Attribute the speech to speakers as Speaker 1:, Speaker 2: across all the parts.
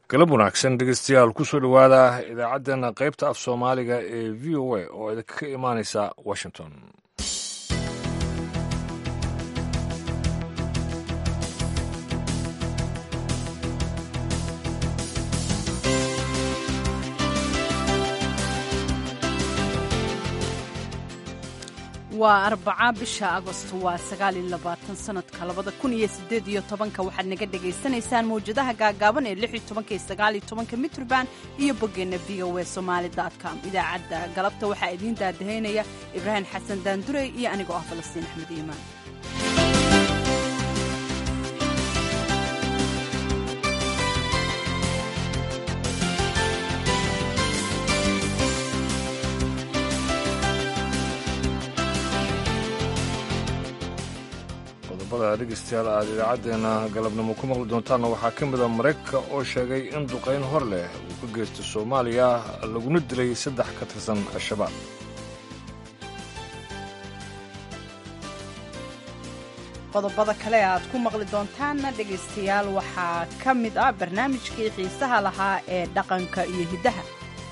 Speaker 1: galab wanaagsan dhegeystayaal kusoo dhowaada idaacaddeenna qaybta af soomaaliga ee v o a oo idinka imaanaysa washington
Speaker 2: waa arbaca bisha agosto waa sagaaliyo labaatan sanadka labada kun iyo sideed iyo tobanka waxaad naga dhagaysanaysaan mawjadaha gaagaaban ee lix iyo tobanka iyo sagaaliyo tobanka mitrban iyo boggeenna v o e somaali com idaacadda galabta waxaa idiin daadahaynaya ibraahim xasan daandurey iyo anigoo ah falastiin axmed iimaan
Speaker 1: qodobada dhegeystayaal aad idaacaddeenna galabnimo ku maqli doontaanna waxaa ka mid a maraykanka oo sheegay in duqayn hor leh uu ka geysto soomaaliya laguna dilay saddex ka tirsan al-shabaab
Speaker 2: qodobada kale aad ku maqli doontaanna dhegaystayaal waxaa ka mid ah barnaamijkii xiisaha lahaa ee dhaqanka iyo hiddaha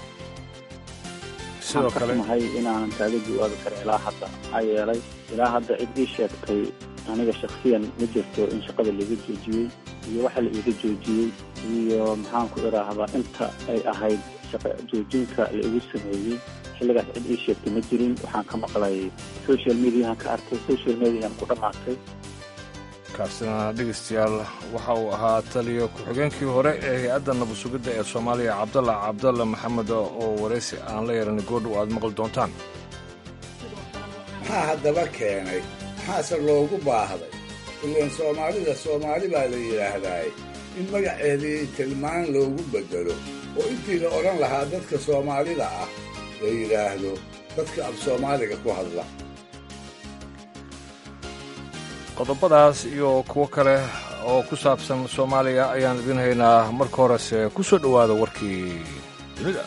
Speaker 1: sidoo kale
Speaker 3: mahay inaanan kaaga jawaabi karin ilaa hadda maxaa yeelay ilaa hadda cid ii sheegtay aniga shaksiyan ma jirto in shaqada laiga joojiyey iyo waxa la iiga joojiyey iyo maxaan ku idhaahdaa inta ay ahayd shaqa joojinka la igu sameeyey xilligaas cid ii sheegtay ma jirin waxaan ka maqlay social mediahan ka arkay social mediahan ku dhammaatay
Speaker 1: kaasina dhegeystayaal waxa uu ahaa taliya ku-xigeenkii hore ee hay-adda nabadsugidda ee soomaaliya cabdalla cabdalla maxamed oo waraysi aan la yeeran goordhow aad maqli doontaan
Speaker 4: maxaa haddaba keenay maxaase loogu baahday ilaan soomaalida soomaali baa la yidhaahdaaye in magaceedii tilmaan loogu beddelo oo intii la odhan lahaa dadka soomaalida ah la yidhaahdo dadka af soomaaliga ku hadla
Speaker 1: qodobadaas iyo kuwo kale oo ku saabsan soomaaliya ayaan idiin haynaa marka horese ku soo dhowaada warkii dunida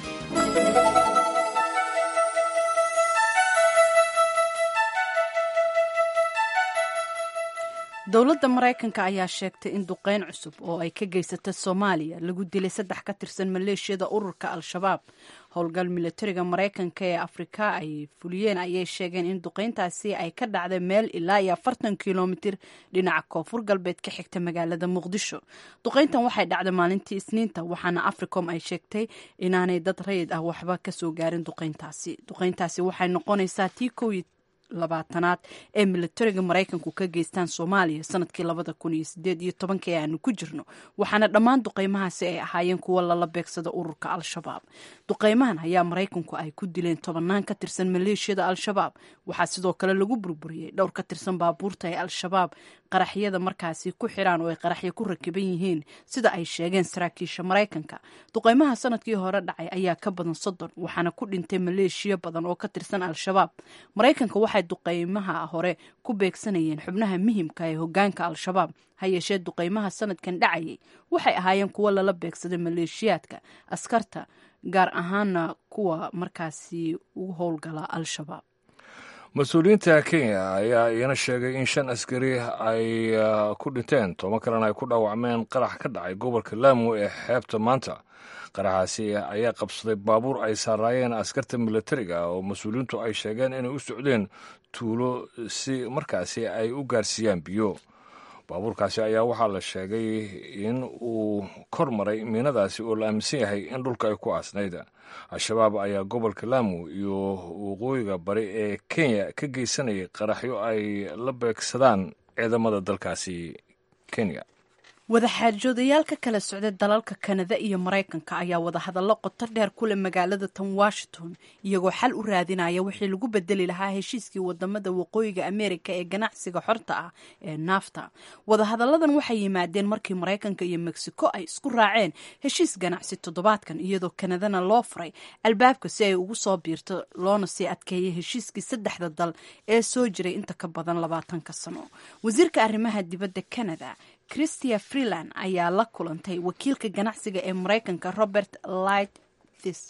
Speaker 2: dowladda maraykanka ayaa sheegtay in duqayn cusub oo ay ka geysata soomaaliya lagu dilay saddex ka tirsan maleeshiyada ururka al-shabaab howlgal milatariga maraykanka ee afrika ay fuliyeen ayay sheegeen in duqayntaasi ay ka dhacday meel ilaa iyo afartan kilomitir dhinaca koonfur galbeed ka xigta magaalada muqdisho duqayntan waxay dhacday maalintii isniinta waxaana africom ay sheegtay inaanay dad rayid ah waxba kasoo gaarin duqayntaasi duqayntaasi waxay noqonaysaa tii kow labaatanaad ee milatariga maraykanku ka geystaan soomaaliya sanadkii labada kun iyo sideed iyo tobanka ee aanu ku jirno waxaana dhammaan duqaymahaasi ay ahaayeen kuwo lala beegsada ururka al-shabaab duqaymahan ayaa maraykanku ay ku dileen tobanaan ka tirsan maleeshiyada al-shabaab waxaa sidoo kale lagu burburiyey dhowr ka tirsan baabuurta ee al-shabaab qaraxyada markaasi ku xiraan oo ay qaraxyo ku rakiban yihiin sida ay sheegeen saraakiisha maraykanka duqaymaha sanadkii hore dhacay ayaa ka badan soddon waxaana ku dhintay maleeshiya badan oo ka tirsan al-shabaab maraykanka waxay duqaymaha hore ku beegsanayeen xubnaha muhimka ee hogaanka al-shabaab ha yeeshee duqaymaha sanadkan dhacayay waxay ahaayeen kuwo lala beegsaday maleeshiyaadka askarta gaar ahaana kuwa markaasi ugu howlgala al-shabaab
Speaker 1: mas-uuliyiinta kenya ayaa iyana sheegay in shan askari ay ku dhinteen toban kalena ay ku dhaawacmeen qarax ka dhacay gobolka laamo ee xeebta maanta qaraxaasi ayaa qabsaday baabuur ay saaraayeen askarta milatariga oo mas-uuliyiintu ay sheegeen inay u socdeen tuulo si markaasi ay u gaarsiiyaan biyo baabuurkaasi ayaa waxaa la sheegay in uu kor maray miinadaasi oo la aaminsan yahay in dhulka ay ku aasnayd al-shabaab ayaa gobolka laamo iyo waqooyiga bari ee kenya ka geysanayay qaraxyo ay la beegsadaan ciidamada dalkaasi kenya
Speaker 2: wadaxaajoodayaal ka kala socday dalalka kanada iyo maraykanka ayaa wadahadallo qoto dheer ku leh magaalada tan washington iyagoo xal u raadinaya wixii lagu bedeli lahaa heshiiskii wadamada waqooyiga ameerika ee ganacsiga xorta ah ee naafta wadahadalladan waxay yimaadeen markii maraykanka iyo mexico ay isku raaceen heshiis ganacsi toddobaadkan iyadoo kanadana loo furay albaabka si ay ugu soo biirto loona sii adkeeyay heshiiskii saddexda dal ee soo jiray inta ka badan labaatanka sano wasiirka arrimaha dibadda canada christia freeland ayaa la kulantay wakiilka ganacsiga ee maraykanka robert lightfis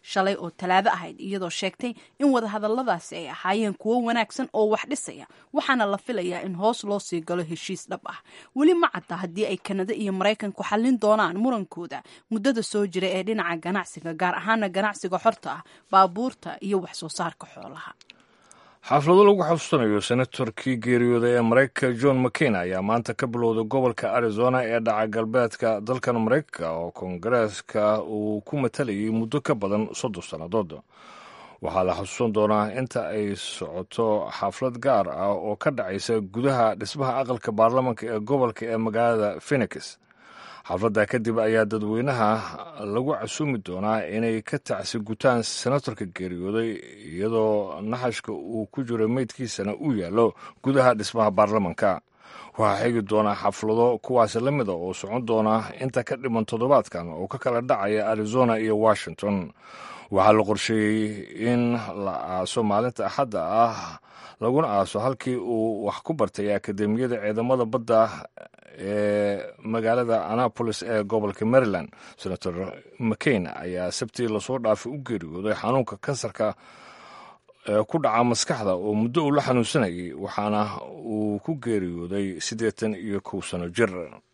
Speaker 2: shalay oo talaado ahayd iyadoo sheegtay in wadahadaladaasi ay ahaayeen kuwo wanaagsan oo wax dhisaya waxaana la filayaa in hoos loo sii galo heshiis dhab ah weli ma cadda haddii ay kanada iyo maraykanku xallin doonaan murankooda muddada soo jira ee dhinaca ganacsiga gaar ahaana ganacsiga xorta ah baabuurta iyo wax soo saarka xoolaha
Speaker 1: xaflado lagu xasuusanayo senatorkii geeriyooday ee maraykanka john mccain ayaa maanta ka bilowday gobolka arizona ee dhaca galbeedka dalkan maraykanka oo koongareeska uu ku matalayay muddo ka badan soddon sannadood waxaa la xasuusan doonaa inta ay socoto xaflad gaar ah oo ka dhacaysa gudaha dhismaha aqalka baarlamanka ee gobolka ee magaalada phenix xafladda kadib ayaa dadweynaha lagu casuumi doonaa inay ka tacsi gutaan senatorka geeriyooday iyadoo naxashka uu ku jiro meydkiisana uu yaallo gudaha dhismaha baarlamanka waxaa xigi doonaa xaflado kuwaasi la mida oo socon doona inta ka dhiman toddobaadkan oo ka kala dhacaya arizona iyo washington waxaa la qorsheeyey in la aaso maalinta axadda ah laguna aaso halkii uu wax ku bartay akademiyada ciidamada badda ee magaalada annapolis ee gobolka maryland senator mccain ayaa sabtii lasoo dhaafay u geeriyooday xanuunka kansarka ee ku dhaca maskaxda oo muddo uu la xanuunsanayay waxaana uu ku geeriyooday siddeetan iyo kow sano jir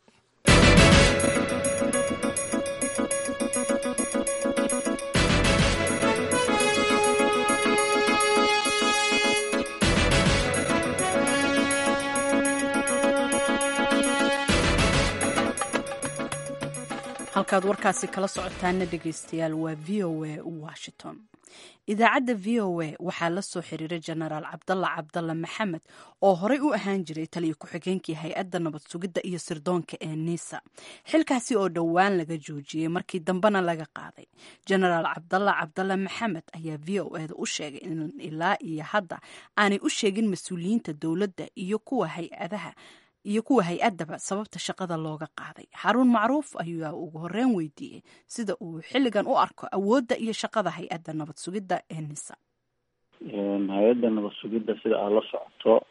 Speaker 2: halkaad warkaasi kala socotaana dhegeystayaal waa v o a washington idaacadda v o a waxaa la soo xiriiray jenaraal cabdalla cabdalla maxamed oo horey u ahaan jiray taliyo ku-xigeenkii hay-adda nabad sugidda iyo sirdoonka ee niisa xilkaasi oo dhowaan laga joojiyey markii dambena laga qaaday jenaraal cabdalla cabdalla maxamed ayaa v o eda u sheegay in ilaa iyo hadda aanay u sheegin mas-uuliyiinta dowladda iyo kuwa hay-adaha iyo kuwa hay-addaba sababta shaqada looga qaaday xaruun macruuf ayaa ugu horreyn weydiiyey sida uu xilligan u arko awoodda iyo shaqada hay-adda nabad sugidda ee nisa
Speaker 3: hay-adda nabad sugidda sida aad la socoto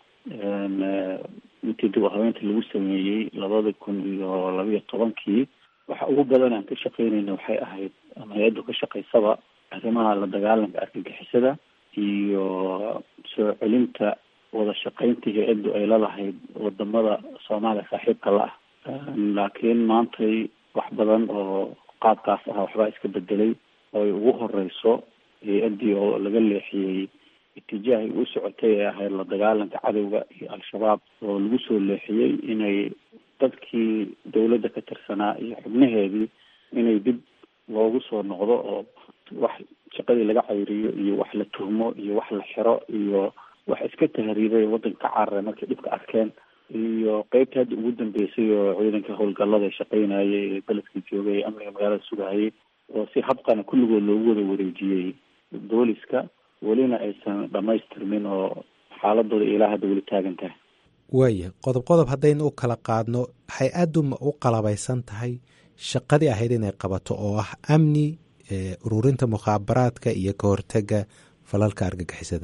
Speaker 3: intii dib u habeynta lagu sameeyey labada kun iyo labiyo tobankii waxa ugu badan aan ka shaqeynayna waxay ahayd ama hay-addu ka shaqaysaba arrimaha la dagaalanka argagixisada iyo soo celinta wada shaqayntii hay-addu ay lalahayd wadamada soomaaliya saaxiibka la ah laakiin maantay wax badan oo qaabkaas ah waxbaa iska bedelay oo ay ugu horeyso hay-addii oo laga leexiyey itijaahay uu socotay ee ahayd la dagaalanka cadowga iyo al-shabaab oo lagu soo leexiyey inay dadkii dawladda ka tirsanaa iyo xubnaheedii inay dib loogu soo noqdo oo wax shaqadii laga cayriyo iyo wax la tuhmo iyo wax la xiro iyo wax iska tahriibay waddanka ka cararay markay dhibka arkeen iyo qeybta hadda ugu dambeysay oo ciidanka howlgallada shaqeynayay ee beledka joogay ee amniga magaalada sugahayay oo si habqana kulligood loogu wada wareejiyey booliska welina aysan dhamaystirmin oo xaaladooda ilaa hadda weli taagan tahay
Speaker 5: waaya qodob qodob haddaynu u kala qaadno hay-addu ma u qalabaysan tahay shaqadii ahayd inay qabato oo ah amni ururinta mukhaabaraadka iyo ka hortega falalka argagixisada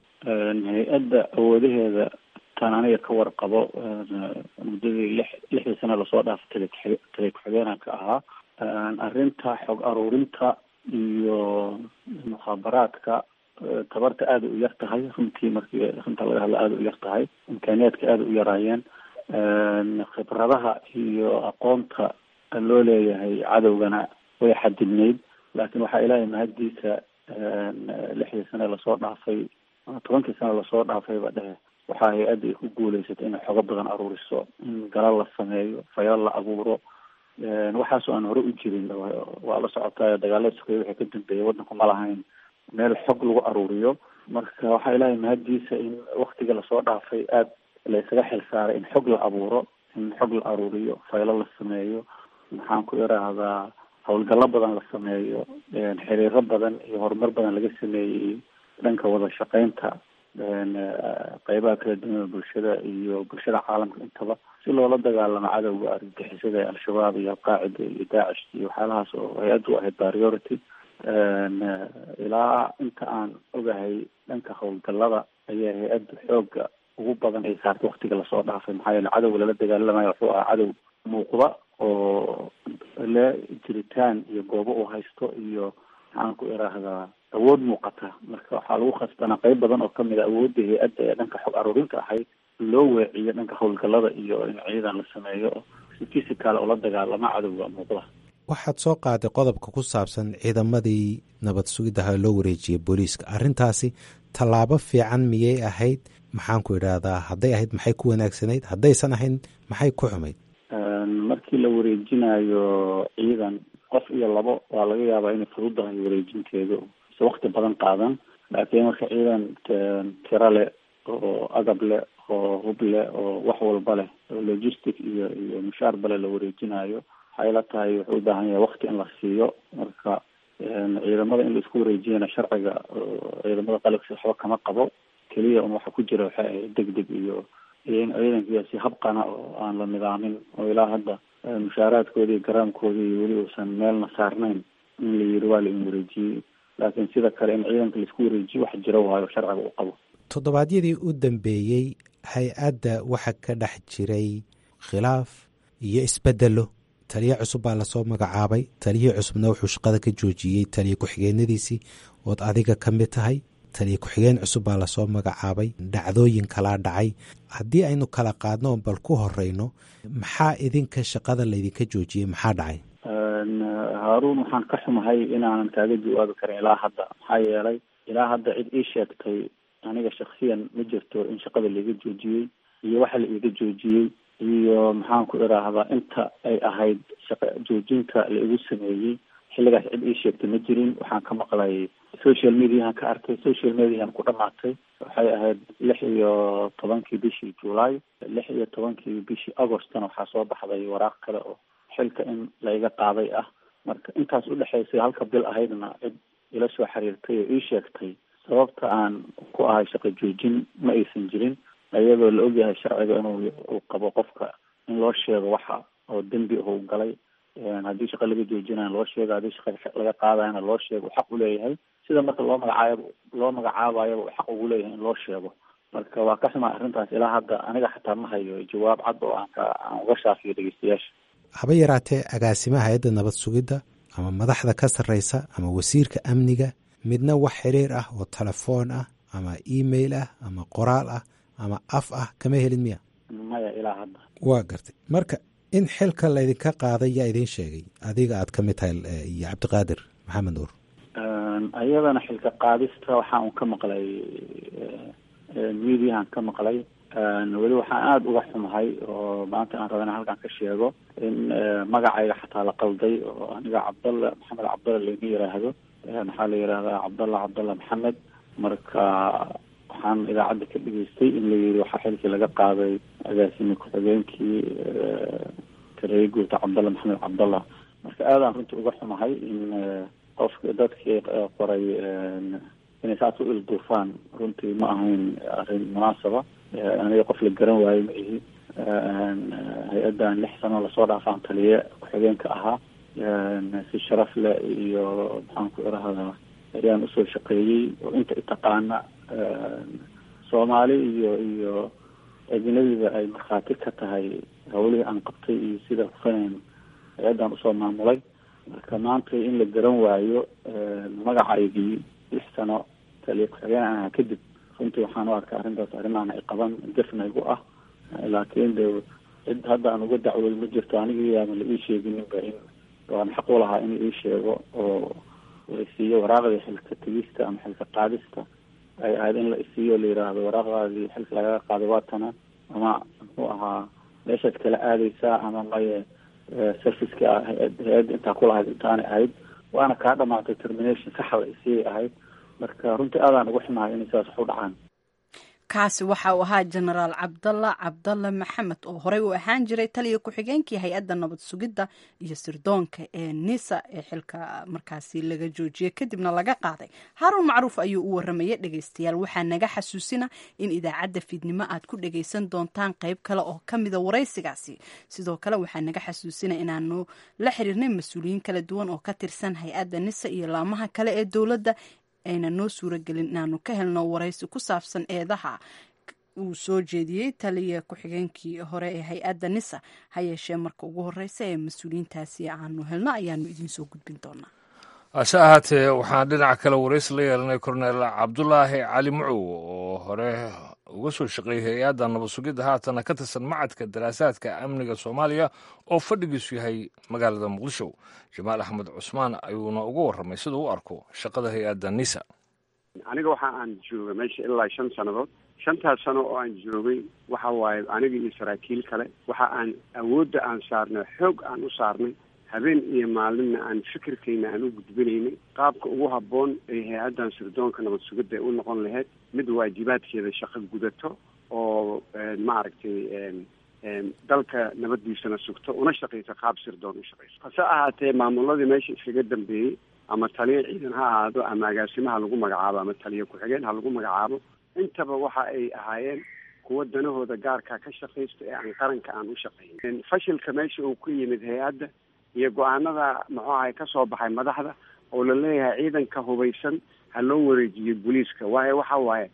Speaker 3: hay-adda awoodaheeda taan aniga ka warqabo muddadii lix lixdii sano lasoo dhaafay tale tale ku-xigeenanka ahaa arrinta xog aruurinta iyo mukhaabaraadka tabarta aada u yar tahay runtii markii runta laga hadla aada u yar tahay imkaaniyaadka aada u yaraayeen khibradaha iyo aqoonta loo leeyahay cadowgana way xadidnayd laakiin waxaa ilaahay mahaddiisa lixdii sane lasoo dhaafay tobankii sano lasoo dhaafayba dhehe waxaa hay-adda ay ku guuleysatay inay xogo badan aruuriso in galal la sameeyo fayal la abuuro waxaasoo aan hore u jirin waa la socotaa dagaalada sokeeye waxay ka dambeeyay waddanku ma lahayn meel xog lagu aruuriyo marka waxaa ilaahay mahaddiisa in waktiga lasoo dhaafay aada laysaga xil saaray in xog la abuuro in xog la aruuriyo faylo la sameeyo maxaan ku iraahdaa howlgallo badan la sameeyo xiriiro badan iyo horumar badan laga sameeyey dhanka wada shaqeynta qeybaha kala duwan bulshada iyo bulshada caalamka intaba si loola dagaalamo cadowga argagixisada ee al-shabaab iyo alqaacida iyo daacish iyo waxyaalahaas oo hay-addu ahayd priority ilaa inta aan ogahay dhanka howlgallada ayaa hay-addu xooga ugu badan ay saartay waktiga lasoo dhaafay maxaa yeele cadowga lala dagaalamayo wuxuu ahaa cadow muuqda oo le jiritaan iyo goobo uu haysto iyo maxaan ku iraahdaa awood muuqata marka waxaa lagu khasbanaa qeyb badan oo kamid a awoodda hay-adda ee dhanka xog aruurinta ahayd loo weeciyo dhanka howlgallada iyo in ciidan la sameeyo si physical ula dagaalama cadowga muuqda
Speaker 5: waxaad soo qaaday qodobka ku saabsan ciidamadii nabad sugiddaha loo wareejiyey booliiska arrintaasi tallaabo fiican miyay ahayd maxaan ku idhaahdaa hadday ahayd maxay ku wanaagsanayd haddaysan ahayn maxay ku xumayd
Speaker 3: markii la wareejinayo ciidan qof iyo labo waa laga yaabaa inay fududahay wareejinteedu se wakti badan qaadan laakiin marka ciidan tiro leh oo agab leh oo hub leh oo wax walba leh oo logistic iyo iyo mushaar bale la wareejinayo waxay la tahay wuxuu u baahan yahay wakti in la siiyo marka ciidamada in la isku wareejiyana sharciga ciidamada qalabkiisa waxba kama qabo keliya un waxa ku jira waxay ahayd deg deg iyo iyo in ciidankiia si habqana oo aan la nidaamin oo ilaa hadda mushaaraadkoodi iyo garaamkoodii iyo weli uusan meelna saarnayn in la yiri waa la in wareejiyey laakiin sida kale in ciidanka laisku wareejiyo wax jira waayo sharciga uu qabo
Speaker 5: toddobaadyadii u dambeeyey hay-adda waxa ka dhex jiray khilaaf iyo isbedelo taliye cusub baa lasoo magacaabay taliyihii cusubna wuxuu shaqada ka joojiyey taliye ku-xigeenadiisii ood adiga ka mid tahay taliye ku-xigeen cusub baa lasoo magacaabay dhacdooyin kalaa dhacay haddii aynu kala qaadno bal ku horeyno maxaa idinka shaqada laydinka joojiyey maxaa dhacay
Speaker 3: haaruun waxaan ka xumahay inaanan kaaga jawaabi karin ilaa hadda maxaa yeelay ilaa hadda cid ii sheegtay aniga shaksiyan ma jirto in shaqada laiga joojiyey iyo waxa la iiga joojiyey iyo maxaan ku iraahdaa inta ay ahayd shaqa joojinta la igu sameeyey xilligaas cid ii sheegtay ma jirin waxaan ka maqlay social mediahan ka arkay social mediahan ku dhamaatay waxay ahayd lix iyo tobankii bishii july lix iyo tobankii bishii augostna waxaa soo baxday waraaq kale oo xilka in laiga qaaday ah marka intaas udhexaysay halka bil ahaydna cid ila soo xiriirtay oo ii sheegtay sababta aan ku ahay shaqa joojin ma aysan jirin iyadoo la ogyahay sharciga inuu uu qabo qofka in loo sheego waxa oo dembi uu galay haddii shaqa laga joojinayo loo sheego haddii shaqa laga qaadayana loo sheego uu xaq uleeyahay sida marka loo magacaabo loo magacaabayaba uu xaq ugu leeyahay in loo sheego marka waa ka xumaa arrintaas ilaa hadda aniga xataa ma hayo jawaab cad oo aan ka aan uga shaafiyo dhegeystayaasha
Speaker 5: haba yaraatee agaasimaha hay-adda nabad sugidda ama madaxda ka sarreysa ama wasiirka amniga midna wax xiriir ah oo telefoon ah ama email ah ama qoraal ah ama af ah kama helin miya
Speaker 3: maya ilaa hadda
Speaker 5: waa gartay marka in xilka laydinka qaaday yaa idiin sheegay adiga aad ka mid tahay iyo cabdiqaadir maxamed nuur
Speaker 3: ayadana xilka qaadista waxaa un ka maqlay mediahan ka maqlay weli waxaan aada uga xumahay oo maanta aan raba ina halkan ka sheego in magacayga xataa la qalday oo aniga cabdalla maxamed cabdalla laima yiraahdo maxaa la yihahdaa cabdalla cabdalla maxamed marka waxaan idaacadda ka dhageystay in la yiri waxaa xilkii laga qaaday agaasimi ku-xigeenkii taliye guurta cabdalla maxamed cabdalla marka aadaan runtii uga xumahay in qofka dadkii qoray inay saas u ilduufaan runtii ma ahayn arrin munaasaba aniga qof la garan waayo ma ihi hay-addan lix sano lasoo dhaafaan taliye ku-xigeenka ahaa si sharaf leh iyo maxaan ku irahdaa ayaan usoo shaqeeyey oo inta itaqaana soomaali iyo iyo ajnabiga ay markhaati ka tahay hawlihii aan qabtay iyo sida hufaneyn hay-addan usoo maamulay marka maanta in la garan waayo magacaygii lix sano taliye ku-xigeen aan ahaa kadib runtii waxaan u arkaa arrintaas arrimahan ay qaban gefnaygu ah laakiin de cid hadda aan uga dacwooy ma jirto anigii ama la ii sheegininba in waan xaq u lahaa in ii sheego oo la isiiyo waraaqdii xilka tegista ama xilka qaadista ay ahayd in la isiiyo la yiraahdo waraaqdaadii xilka lagaga qaaday waatana ama muxuu ahaa meeshaad kala aadeysaa ama maye serviceka hay-adda intaa kulahayd intaanay ahayd waana kaa dhamaatay termination saxa la isiiyay ahayd marka runtii aadaan ugu xumahay inay sidaas wax u dhacaan
Speaker 2: kaasi waxa uu ahaa jenaraal cabdalla cabdalla maxamed oo horey u ahaan jiray taliya ku-xigeenkii hay-adda nabad sugidda iyo sirdoonka ee nisa ee xilka markaasi laga joojiyey kadibna laga qaaday haarun macruuf ayuu u waramayay dhegeystayaal waxaa naga xasuusina in idaacadda fiidnimo aad ku dhegeysan doontaan qeyb kale oo kamida waraysigaasi sidoo kale waxaa naga xasuusina inaanu la xiriirnay mas-uuliyiin kala duwan oo ka tirsan hay-adda nisa iyo laamaha kale ee dowladda ayna noo suuragelin inaanu ka helno waraysi ku saabsan eedaha uu soo jeediyey taliya ku-xigeenkii hore ee hay-adda nisa ha yeeshee marka ugu horeysa ee mas-uuliyiintaasi aanu helno ayaanu idiin soo gudbin doonaa
Speaker 1: hase ahaatee waxaan dhinaca kale waraysi la yeelanay korneel cabdulaahi cali mucow oo hore uga soo shaqeeyay hay-adda nabad sugidda haatana ka tirsan macadka daraasaadka amniga soomaaliya oo fadhigiisu yahay magaalada muqdisho jamaal axmed cusmaan ayuuna uga warramay sida u arko shaqada hay-adda nisa
Speaker 6: aniga waxa aan joogay meesha ilaa shan sannadood shantaas sano oo aan joogay waxa waaye aniga iyo saraakiil kale waxa aan awoodda aan saarnay xoog aan u saarnay habeen iyo maalinna aan fikirkayna aan u gudbinaynay qaabka ugu habboon ay hay-addan sirdoonka nabad sugidda ay u noqon lahayd mid waajibaadkeeda shaqo gudato oo maaragtay dalka nabaddiisana sugto una shaqayso qaab sirdoon u shaqayso hase ahaatee maamuladii meesha iskaga dambeeyey ama taliya ciidan ha ahaado ama agaasimaha lagu magacaabo ama taliya ku-xigeen ha lagu magacaabo intaba waxa ay ahaayeen kuwa danahooda gaarkaa ka shaqaysta ee aan qaranka aan u shaqayn fashilka meesha uu ku yimid hay-adda iyo go-aanada muxuu ahay ka soo baxay madaxda oo la leeyahay ciidanka hubaysan ha loo wareejiyo booliiska waayo waxa waaye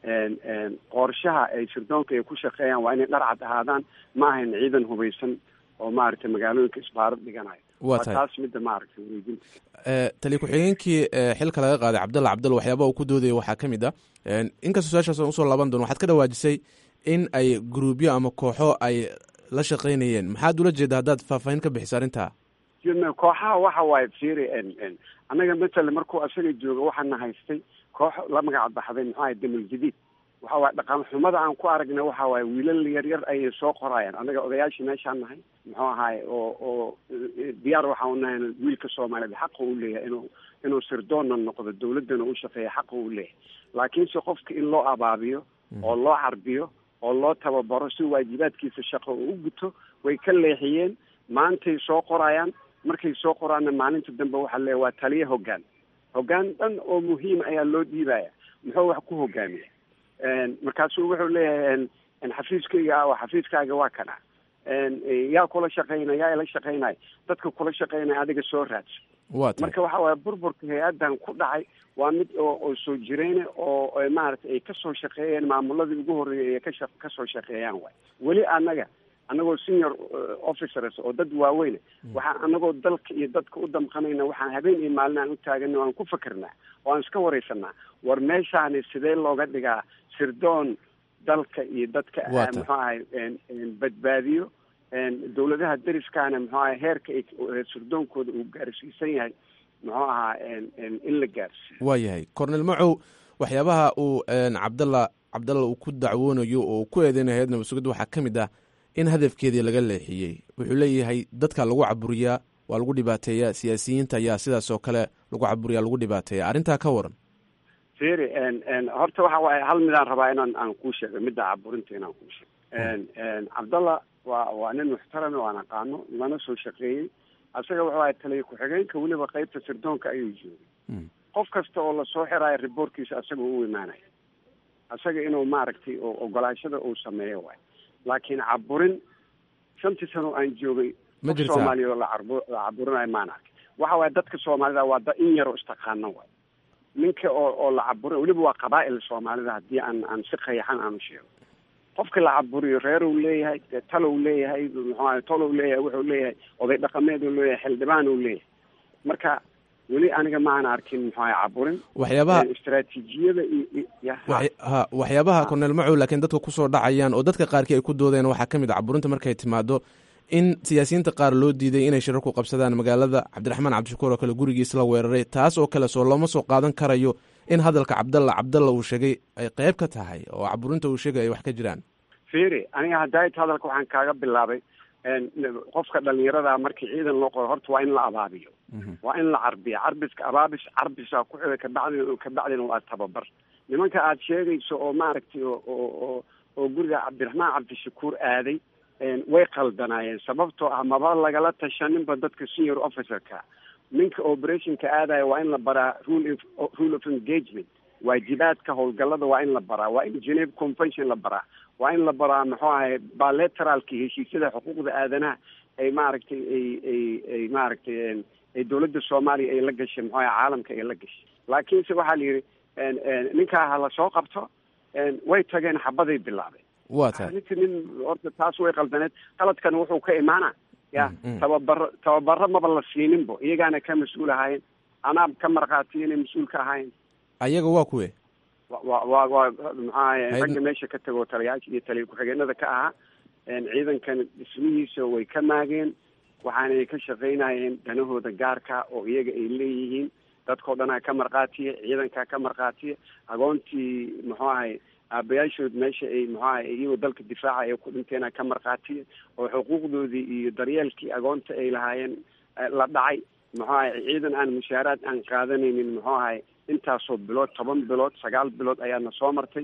Speaker 6: qorshaha ay sirdoonka ay ku shaqeeyaan waa inay dharcad ahaadaan ma ahayn ciidan hubaysan oo maaragtay magaalooyinka isbaarad dhiganayo
Speaker 7: waa tahay
Speaker 6: taas midda maaragtay wareejinta
Speaker 7: taliya ku-xigeenkii xilka laga qaaday cabdalla cabdalla waxyaaba uu ku doodaya waxaa ka mid ah inkastoo su-aashaas aan usoo laaban doono waxaad ka dhawaajisay in ay gruubyo ama kooxo ay la shaqaynayeen maxaad ula jeeda haddaad faahfaahin ka bixiso arrintaa
Speaker 6: kooxaha waxa waaye firi annaga matala markuu asaga jooga waxaana haystay koox la magac baxday muxuu ahay damal jadiid waxa waaye dhaqan xumada aan ku aragna waxa waaye wiilal yaryar ayay soo qorayaan annaga odayaashii meeshaan nahay muxuu ahaay oo oo diyaar waxaan unahay wiilka soomaaliyeed xaqa u leeyahay inuu inuu sirdoonna noqdo dawladdana u shaqeeya xaqa u leeyahay laakiinse qofka in loo abaabiyo oo loo carbiyo oo loo tababaro si waajibaadkiisa shaqo uu u guto way ka leexiyeen maantay soo qorayaan markay soo qoraanna maalinta dambe waxaa leeya waa taliya hoggaan hoggaan dhan oo muhiim ayaa loo dhiibaya muxuu wax ku hogaamiya markaasuu wuxuu leeyahay xafiiskayga ah xafiiskaaga waa kana yaa kula shaqaynaya yaa ila shaqaynaya dadka kula shaqaynaya adiga soo raadsa
Speaker 7: waa tahay
Speaker 6: marka waxa waaye burburka hay-addan ku dhacay waa mid oo oo soo jireyne oo maaragtay ay kasoo shaqeeyeen maamuladii ugu horreeyay ay kasha kasoo shaqeeyaan waay weli annaga annagoo senior officers oo dad waaweyne waxaan annagoo dalka iyo dadka u damqanayna waxaan habeen iyo maalin aan u taagana waan ku fakernaa oo aan iska wareysanaa war meeshaani sidee looga dhigaa sirdoon dalka iyo dadka
Speaker 7: Waa
Speaker 6: muxuu ahay badbaadiyo dawladaha deriskaana muxuu ahay heerka ay sirdoonkooda uu gaarsiisan yahay muxuu ahaa in la gaarsiiyo
Speaker 7: waa yahay cornel macow waxyaabaha uu cabdalla cabdalla uu ku dacwoonayo oo uu ku eedeynayo hay-ad nabad sugidda waxaa ka mid ah in hadafkeedii laga leexiyey wuxuu leeyahay dadka lagu caburiyaa waa lagu dhibaateeyaa siyaasiyiinta ayaa sidaas oo kale lagu caburiyaa lagu dhibaateeya arrintaa ka waran
Speaker 6: firi horta waxa waaye hal midaan rabaa inaan aan kuu sheego midda caburinta inaan kuu sheego cabdalla waa waa nin muxtarame waan aqaano lana soo shaqeeyey asaga wuxuu ahay taliya ku-xigeenka weliba qeybta sirdoonka ayuu joogay qof kasta oo lasoo xiraayo riboortkiisa asaga u imaanaya asaga inuu maaragtay oo ogolaashada uu sameeyo waay laakiin caburin shantii sano aan joogay
Speaker 7: Ma
Speaker 6: qof
Speaker 7: jirtaa?
Speaker 6: soomaaliya oo la carbu- la caburinayo maan arkay waxa waaye dadka soomaalida waa da in yaroo istaqaano waay ninka oo oo la caburin weliba waa qabaa'il soomaalida haddii aan aan si qayaxan aan u sheego qofka la caburiyo reeruu leeyahay dee talow leeyahay muxuu ahay tolow leeyahay wuxuu leeyahay oday dhaqameed uu leeyahay xildhibaan uu leeyahay marka weli aniga maan arkin muxuu ahay caburin
Speaker 7: waxyaabaha
Speaker 6: istaraatiijiyada iyo iyo- ya
Speaker 7: waxy- ha waxyaabaha cornel macow laakiin dadka kusoo dhacayaan oo dadka qaarkii ay ku doodeen waxaa ka mid a caburinta markay timaado in siyaasiyiinta qaar loo diiday inay shirar ku qabsadaan magaalada cabdiraxmaan cabdishakuur oo kale gurigiis la weeraray taas oo kale soo looma soo qaadan karayo in hadalka cabdalla cabdalla uu sheegay ay qayb ka tahay oo caburinta uu sheegay ay wax ka jiraan
Speaker 6: fiiri aniga hadaayt hadalka waxaan kaaga bilaabay qofka dhalinyarada markii ciidan loo qoro horta waa in la abaabiyo waa in la carbiya carbiska abaabis carbisaa ku xida kabacdin kabacdina waa tababar nimanka aad sheegayso oo maaragtay oo oo oo guriga cabdiraxmaan cabdishakuur aaday way qaldanaayeen sababtoo ah maba lagala tashaninba dadka senior officerka ninka operationka aadaya waa in la baraa rule of- rule of engagement waajibaadka howlgallada waa in la baraa waa in geneve convention la baraa waa in la baraa muxuu ahay bilateralki heshiisyada xuquuqda aadanaha ay maaragtay ay ay ay maaragtay ay dowladda soomaaliya ay la gashay muxuu ahay caalamka ay la gashay laakiinse waxaa la yidhi ninkaa ha la soo qabto way tageen xabaday bilaabeen
Speaker 7: waa tahay
Speaker 6: ninka nin horta taas way qaldaneed qaladkan wuxuu ka imaana ya tababaro tababaro maba la siininbo iyagaana ka mas-uul ahaayeen anaa ka markhaatiya inay mas-uul ka ahayn
Speaker 7: ayaga waa kuwe
Speaker 6: wa wa waa maxaa ragga meesha ka tago taliyaasha iyo taliya ku-xigeenada ka ahaa ciidankan dhismihiisa way ka maageen waxaanay ka shaqaynayeen danahooda gaarka oo iyaga ay leeyihiin dadkao dhanaa ka markhaatiya ciidankaa ka markhaatiya agoontii muxuu ahay aabayaashood meesha ay muxuu ahay iyagoo dalka difaaca ay ku dhinteena ka markhaatiya oo xuquuqdoodii iyo daryeelkii agoonta ay lahaayeen la dhacay muxuu ahay ciidan aan mushaaraad aan qaadanaynin muxuu ahay intaasoo bilood toban bilood sagaal bilood ayaana soo martay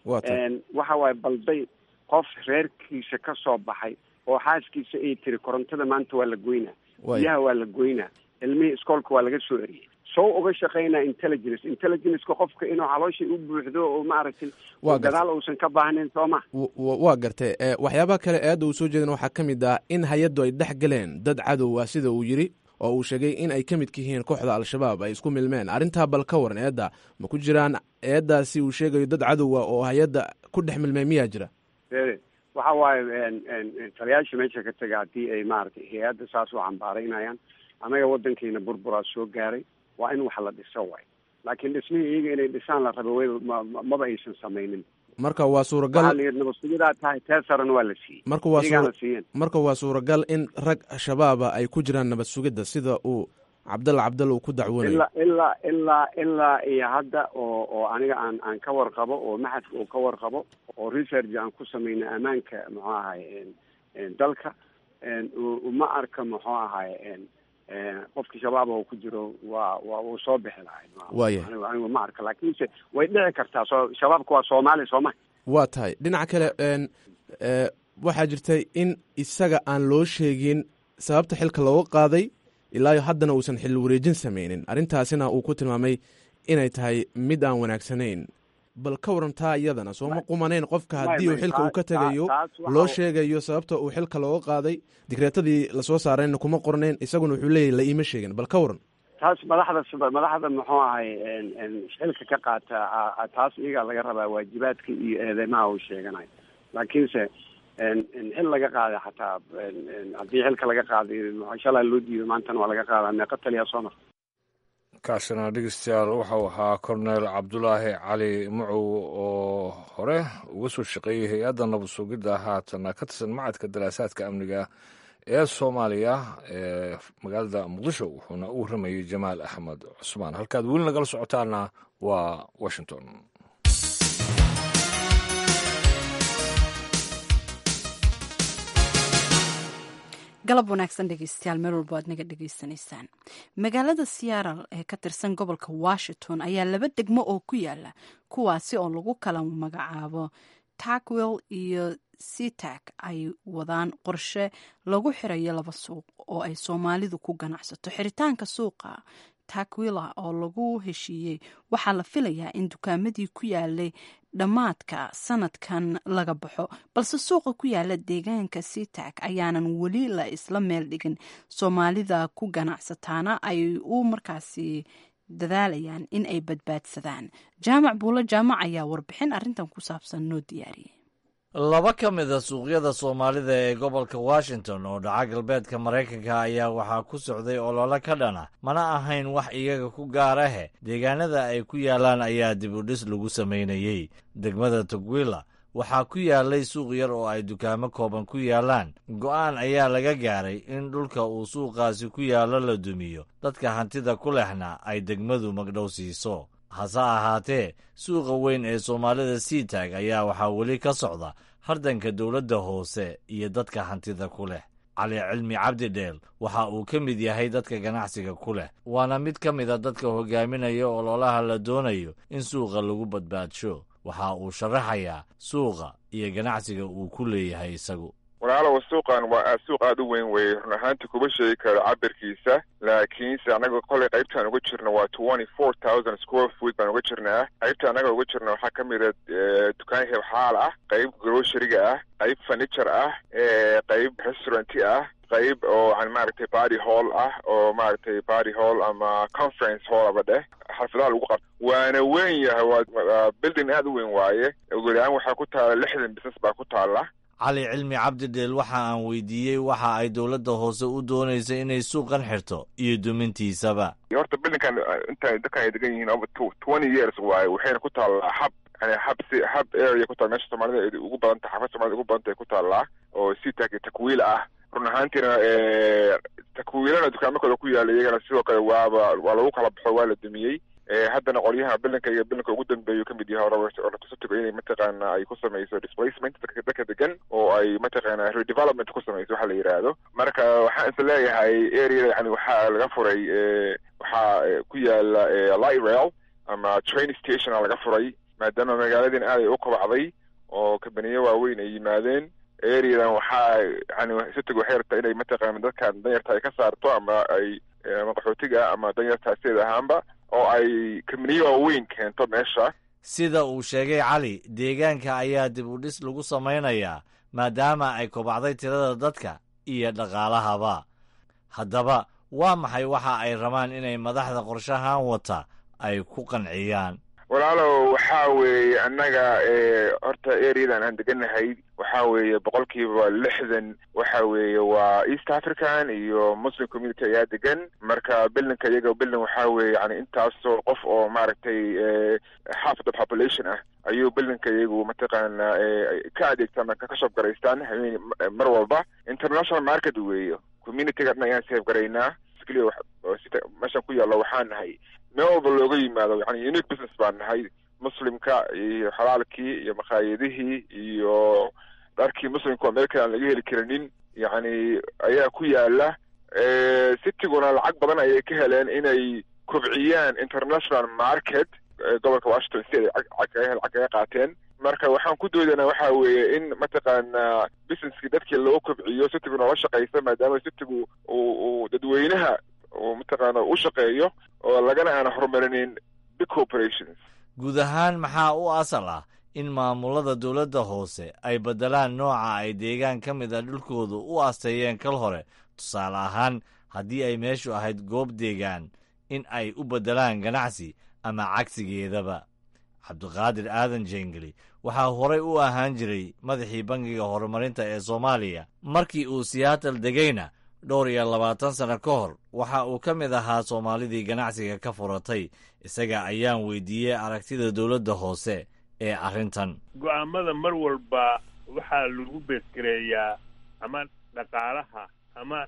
Speaker 6: waxa waaye balday qof reerkiisa ka soo baxay oo xaaskiisa ay tiri korontada maanta waa la goynaa biyaha waa la goynaa ilmihii iskoolka waa laga soo eriyey soo uga shaqaynaa intelligence intelligenceka qofka inuu calooshay u buuxdo oo maaragtay gadaal uusan ka baahnayn soo ma
Speaker 7: waa gartay waxyaabaha kale eedda uu soo jeedin waxaa ka mid ah in hay-addu ay dhex galeen dad cadow ah sida uu yidhi oo uu sheegay in ay ka midka yihiin kooxda al-shabaab ay isku milmeen arrintaa bal ka waran eedda ma ku jiraan eeddaasi uu sheegayo dad cadowa oo hay-adda ku dhex milmeen miyaa jira
Speaker 6: waxa waaye taliyaasha meesha ka taga haddii ay maaragtay hay-adda saas u cambaaraynayaan annaga waddankiina burburaa soo gaaray waa in wax la dhiso waay laakiin dhismihii iyaga inay dhisaan la rabo w maba aysan samaynin
Speaker 7: marka waa suuragal
Speaker 6: waxaa la yidhi nabadsugidaa tahay teesarana waa la siiyey
Speaker 7: marka waa
Speaker 6: iyagaana siiyeen
Speaker 7: marka waa suuragal in rag shabaaba ay ku jiraan nabad sugidda sida uu cabdalla cabdalla uu ku dacwoonayo
Speaker 6: ilaa ilaa ilaa ilaa iyo hadda oo oo aniga aan aan ka warqabo oo maxadka uu ka warqabo oo research aan ku sameynay ammaanka muxuu ahay dalka ma arka muxuu ahay qofki shabaab oo ku jiro waa waa uu soo bixi lahay
Speaker 7: Waaya.
Speaker 6: anigu ma arka laakiinse way dhici kartaa soo shabaabka waa soomaali sooma
Speaker 7: waa tahay dhinaca kale n e, waxaa jirtay in isaga aan loo sheegin sababta xilka looga qaaday ilaa haddana uusan xil wareejin sameynin arrintaasina uu ku tilmaamay inay tahay mid aan wanaagsanayn bal ka warantaa iyadana sooma qumanayn qofka haddii uu xilka uu ka tegayo loo sheegayo sababta uu xilka looga qaaday digreetadii lasoo saarayna kuma qornayn isaguna wuxuu leeyahy la iima sheegin bal ka waran
Speaker 6: taas madaxda sida madaxda muxuu ahay xilka ka qaata a- a- taas iyagaa laga rabaa waajibaadka iyo eedeymaha uu sheeganayo laakiinse xil laga qaaday xataa haddii xilka laga qaaday shalaa loo diido maantana waa laga qaadaa meeqa taliyaa soo marta
Speaker 1: kaasina dhegeystayaal waxau ahaa korneel cabdulaahi cali mucow oo hore uga soo shaqeeyey hay-adda nabad sugidda haatana ka tirsan macadka daraasaadka amniga ee soomaaliya ee magaalada muqdisho wuxuuna u warramayey jamaal axmed cusmaan halkaad weli nagala socotaana waa washington
Speaker 2: galab wanaagsan dhegeystayaal meel walba aad naga dhegeysanaysaan magaalada seattle ee ka tirsan gobolka washington ayaa laba degmo oo ku yaala kuwaasi oo lagu kala magacaabo takwil iyo seatak ay wadaan qorshe lagu xirayo laba suuq oo ay soomaalidu ku ganacsato xiritaanka suuqa takwila oo lagu heshiiyey waxaa la filayaa in dukaamadii ku yaalay dhammaadka sanadkan laga baxo balse suuqa ku yaala deegaanka seatak ayaanan weli la isla meel dhigin soomaalida ku ganacsataana ay u markaasi dadaalayaan in ay badbaadsadaan jaamac buulo jaamac ayaa warbixin arrintan ku saabsan noo diyaariyey
Speaker 8: laba ka mid a suuqyada soomaalida ee gobolka washington oo dhaca galbeedka maraykanka ayaa waxaa ku socday olole ka dhana mana ahayn wax iyaga ku gaarahe deegaanada ay ku yaalaan ayaa dib u dhis lagu samaynayey degmada tugwila waxaa ku yaalay suuq yar oo ay dukaamo kooban ku yaalaan go'aan ayaa laga gaaray in dhulka uu suuqaasi ku yaallo la dumiyo dadka hantida ku lehna ay degmadu magdhow siiso hase ahaatee suuqa weyn ee soomaalida seatag ayaa waxaa weli ka socda hardanka dowladda hoose iyo dadka hantida ku leh cali cilmi cabdi dheel waxa uu ka mid yahay dadka ganacsiga ku leh waana mid ka mid a dadka hogaaminaya ololaha la doonayo in suuqa lagu badbaadsho waxa uu sharaxayaa suuqa iyo ganacsiga uu ku leeyahay isagu
Speaker 9: walaalow suuqan waa suuq aada u weyn weeye run ahaanti kuma sheegi karo cabirkiisa laakiinse annaga kolay qaybtaan uga jirno waa twenty four thousand square foot baan uga jirnaa qaybta annaga uga jirna waxaa ka mid a dukaan hebxaal ah qayb groceryga ah qayb furniture ah qayb restauranti ah qayb oo an maaragtay party hall ah oo maaragtay party hall ama conference hall aba dheh xafladaha lagu qabto waana weyn yahay waa building aada u weyn waaye ugu yaraan waxaa ku taala lixdan business baa ku taala
Speaker 8: cali cilmi cabdidheel waxa aan weydiiyey waxa ay dowladda hoose u doonaysa inay suuqan xirto iyo dumintiisaba
Speaker 9: horta bilinkan inta dadkan ay degan yihiin over twenty years waaye waxayna ku taallaa hab yani hab si hab area ku taal meesha soomaalida ugu badan tahay xaafad soomaalida ugu badan tahay ku taallaa oo si tak takwiil ah run ahaantiina takwiilana dukaamo kale ku yaala iyagana sidoo kale waaba waa lagu kala baxo waa la dumiyey haddana qolyaha bilinka iyo bilinka ugu dambeeyu kamid yahay oratusotigo inay mataqaana ay ku samayso displacement dadka dadka degan oo ay mataqaana redevelopment ku samayso waxa la yidhaahdo marka waxaan is leeyahay areada yani waxaa laga furay waxaa ku yaala light rail ama train stationa laga furay maadaama magaaladiin aad ay u kobacday oo kabaniyo waaweyn ay yimaadeen areadan waxaa yani sitigu waxay rabtaa inay mataqaana dadkan danyarta ay ka saarto ama ay ama qaxootiga ama danyarta sideed ahaanba oo ay kabaniyo waaweyn keento meesha
Speaker 8: sida uu sheegay cali deegaanka ayaa dib u dhis lagu samaynayaa maadaama ay kobacday tirada dadka iyo dhaqaalahaba haddaba waa maxay waxa ay rabaan inay madaxda qorshahan wata ay ku qanciyaan
Speaker 9: walaalow waxaa weeye annaga horta areadan aan deganahay waxaa weeye boqolkiiba lixdan waxa weeye waa east african iyo muslim community ayaa degan marka bilinka iyaga bilin waxaa weeye yani intaasoo qof oo maaragtay half the population ah ayuu bilinka iyagu mataqaana ka adeegtaan marka ka shoob garaystaan habeen mar walba international market weeye communityga dhan ayaan seef garaynaa meeshan ku yaalla waxaa nahay meel walba looga yimaado yani unique business baan nahay muslimka iyo xalaalkii iyo makhaayadihii iyo dharkii muslimka oo meel kale aan laga heli karinin yacni ayaa ku yaala citiguna lacag badan ayay ka heleen inay kobciyaan international market gobolka washington state ay lacag kaga qaateen marka waxaan ku doodanaa waxa weeye in mataqaana businesskii dadkii loo kobciyo citigu noola shaqaysa maadaama citigu uu uu dadweynaha uu mataqaana u shaqeeyo oo lagana aan horumarinin big corporations
Speaker 8: guud ahaan maxaa u asal ah in maamulada dowladda hoose ay beddelaan nooca ay deegaan ka mid a dhulkoodu u asteeyeen kal hore tusaale ahaan haddii ay meeshu ahayd goob deegaan in ay u beddelaan ganacsi ama cagsigeedaba cabdiqaadir aadan jengeli waxaa horey u ahaan jiray madaxii bangiga horumarinta ee soomaaliya markii uu siyaatal degayna dhowr iyo labaatan sano ka hor waxa uu ka mid ahaa soomaalidii ganacsiga ka furatay isaga ayaan weydiiyey aragtida dowladda hoose ee arrintan
Speaker 10: go'aamada mar walba waxaa lagu beesgareeyaa ama dhaqaalaha ama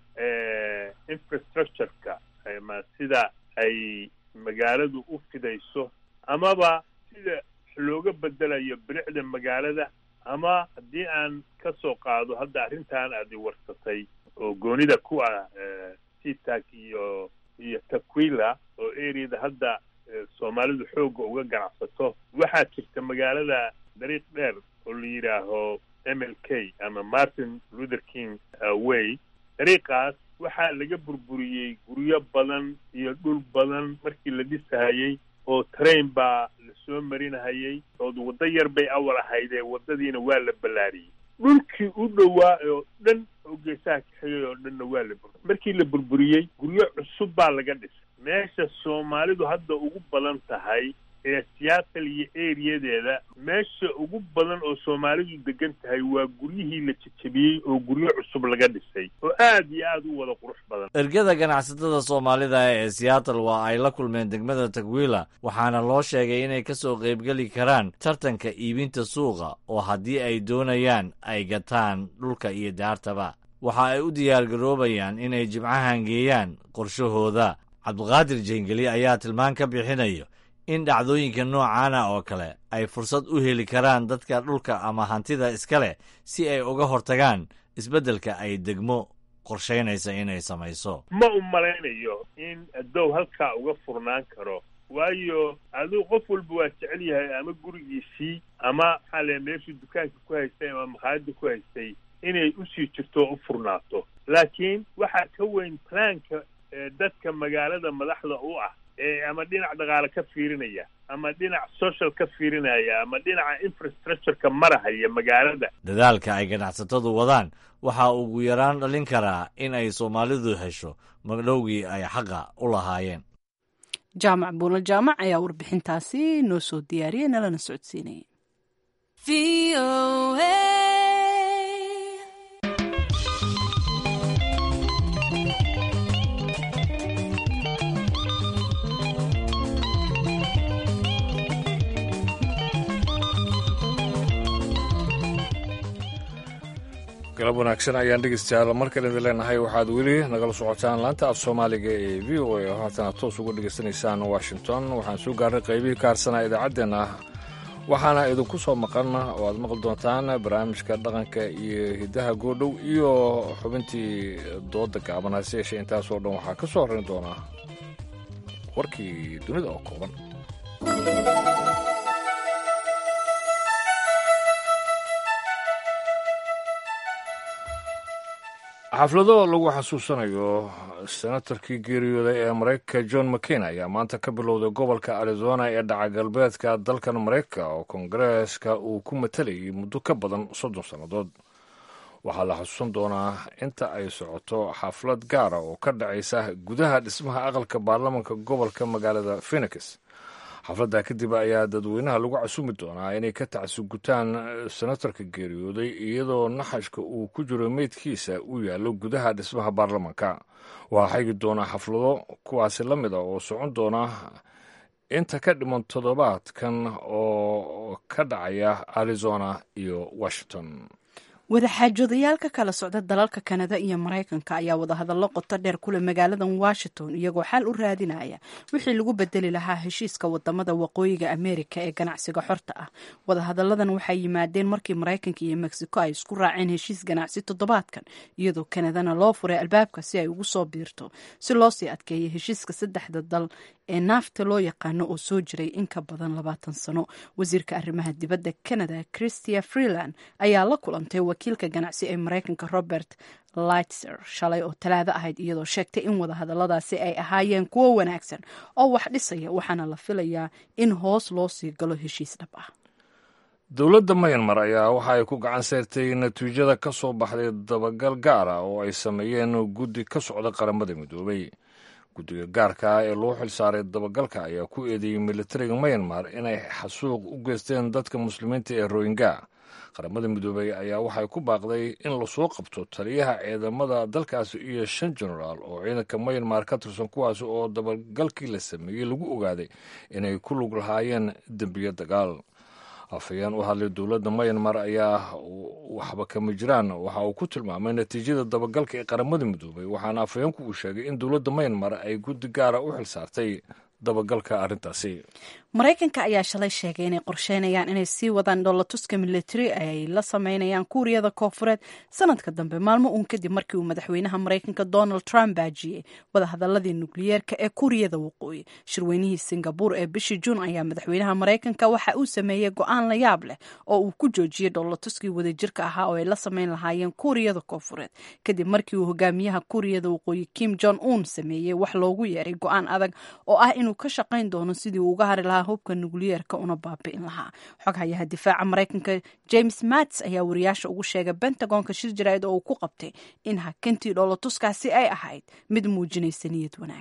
Speaker 10: infrastructureka ama sida ay magaaladu u fidayso amaba sida looga bedelayo bilicda magaalada ama haddii aan ka soo qaado hadda arrintan aad i warsatay oo goonida ku ah sitak iyo iyo takwila oo areada hadda soomaalidu xoogga uga ganacsato waxaa jirta magaalada dariiq dheer oo la yidhaaho m l k ama martin luther king way dariiqaas waxaa laga burburiyey guryo badan iyo dhul badan markii la dhisahayey oo train baa lasoo marinahayey ood waddo yar bay awal ahaydee waddadiina waa la ballaariyey dhulkii u dhowaa oo dhan oo geesaha ka xigay oo dhanna waa la bur markii la burburiyey guryo cusub baa laga dhisay meesha soomaalidu hadda ugu badan tahay ee siyaatal iyo eriyadeeda meesha ugu badan oo soomaalidu degan tahay waa guryihii la jejebiyey oo guryo cusub laga dhisay oo aad iyo aad u wada qurux badan
Speaker 8: ergada ganacsatada soomaalida ee siyaatal waa ay la kulmeen degmada tagwiila waxaana loo sheegay inay ka soo qaybgeli karaan tartanka iibinta suuqa oo haddii ay doonayaan ay gataan dhulka iyo daartaba waxa ay u diyaargaroobayaan inay jimcahan geeyaan qorshahooda cabdiqaadir jeengeli ayaa tilmaan ka bixinayo in dhacdooyinka noocaana oo kale ay fursad u heli karaan dadka dhulka ama hantida iska leh si ay uga hortagaan isbeddelka ay degmo qorshaynaysa inay samayso
Speaker 10: ma u malaynayo in adow halkaa uga furnaan karo waayo aduu qof walba waa jecel yahay ama gurigiisii ama maxaa le meeshuu dukaanka ku haystay ama makhaayadda ku haystay inay usii jirto oo u furnaato laakiin waxaa ka weyn plaanka dadka magaalada madaxda u ah ama dhinac dhaqaale ka fiirinaya ama dhinac social ka fiirinaya ama dhinaca infrastructureka marahaya magaalada
Speaker 8: dadaalka ay ganacsatadu wadaan waxaa ugu yaraan dhalin karaa in ay soomaalidu hesho magdhowgii ay xaqa u lahaayeen
Speaker 2: jaamac buunal jaamac ayaa warbixintaasi noo soo diyaariyey nalana socodsiinaya
Speaker 1: galab wanaagsan ayaan dhegeystayaal markan idin leenahay waxaad weli nagala socotaan laanta af soomaaliga ee v o a oo haatana toos uga dhegaysanaysaan washington waxaan soo gaarnay qaybihii ka harsanaa idaacaddeenna waxaana idinku soo maqan oo aad maqli doontaan barnaamijka dhaqanka iyo hiddaha goodhow iyo xubintii dooda gaaban hase yeeshee intaasoo dhan waxaa ka soo horrayn doonaa warkii dunida oo kooban xaflado lagu xasuusanayo senatarkii geeriyooday ee maraykanka john mccain ayaa maanta ka bilowday gobolka arizona ee dhaca galbeedka dalkan maraykanka oo kongareeska uu ku matalayay muddo ka badan soddon sannadood waxaa la xasuusan doonaa inta ay socoto xaflad gaara oo ka dhacaysa gudaha dhismaha aqalka baarlamanka gobolka magaalada phenix xafladda kadib ayaa dadweynaha lagu casumi doonaa inay ka tacsugutaan senatarka geeriyooday iyadoo naxashka uu ku jiro meydkiisa uu yaallo gudaha dhismaha baarlamanka waxaa xigi doonaa xaflado kuwaasi la mid a oo socon doona inta ka dhiman toddobaadkan oo ka dhacaya arizona iyo washington
Speaker 2: wadaxaajodayaal ka kala socda dalalka kanada iyo maraykanka ayaa wadahadallo qoto dheer kule magaaladan washington iyagoo xal u raadinaya wixii lagu bedeli lahaa heshiiska wadamada waqooyiga ameerika ee ganacsiga xorta ah wadahadalladan waxay yimaadeen markii maraykanka iyo mexico ay isku raaceen heshiis ganacsi toddobaadkan iyadoo kanadana loo furay albaabka si ay ugu soo biirto si loo sii adkeeya heshiiska saddexda dal ee naafta loo yaqaano oo soo jiray in ka badan labaatan sano wasiirka arrimaha dibadda canada christia freeland ayaa la kulantay wakiilka ganacsi ee maraykanka robert lightser shalay oo talaado ahayd iyadoo sheegtay in wadahadalladaasi ay ahaayeen kuwo wanaagsan oo wax dhisaya waxaana la filayaa in hoos loo sii galo heshiis dhab ah
Speaker 1: dowladda mayanmar ayaa waxa ay ku gacan sayrtay natiijada ka soo baxday dabagal gaara oo ay sameeyeen guddi ka socda qaramada midoobay guddiga gaarka ee loo xilsaaray dabagalka ayaa ku eedeeyey militariga mayanmar inay xasuuq u geysteen dadka muslimiinta ee rohingya qaramada midoobey ayaa waxay ku baaqday in lasoo qabto taliyaha ciidamada dalkaasi iyo shan genaraal oo ciidanka mayanmar ka tirsan kuwaasi oo dabagalkii la sameeyey lagu ogaaday inay ku lug lahaayeen dembiyo dagaal afhayeen u hadlay dowladda mayanmar ayaa waxba kama jiraan waxa uu ku tilmaamay natiijada dabagalka ee qaramada midoobay waxaana afhayeenku uu sheegay in dowladda mayanmar ay guddi gaara u xilsaartay dabagalka arrintaasi
Speaker 2: maraykanka ayaa shalay sheegay inay qorsheynayaan inay sii wadaan dhoolatuska militari ay la sameynayaan kuuriyada koofureed sanadka dambe maalmo uun kadib markii uu madaxweynaha maraykanka donald trump baajiyey wadahadaladii nukliyeerka ee kuuriyada waqooyi shirweynihii singabur ee bishii juun ayaa madaxweynaha maraykanka waxa uu sameeyey go-aan la yaab leh oo uu ku joojiyey dhoolatuskii wadajirka ahaa oo ay la sameyn lahaayeen kuuriyada koofureed kadib markii uu hogaamiyaha kuuriyada waqooyi kim jong un sameeyey wax loogu yeeray go-aan adag oo ah inuu ka shaqayn doono sidii uu uga hari lahaa hubka nukliyeerka una baabi'in lahaa xoghayaha difaaca maraykanka james mats ayaa wariyaasha ugu sheegay bentagonka shir jaraa'id oo uu ku qabtay in hakintii dhoolatuskaasi ay ahayd mid muujinaysa niyad wanaag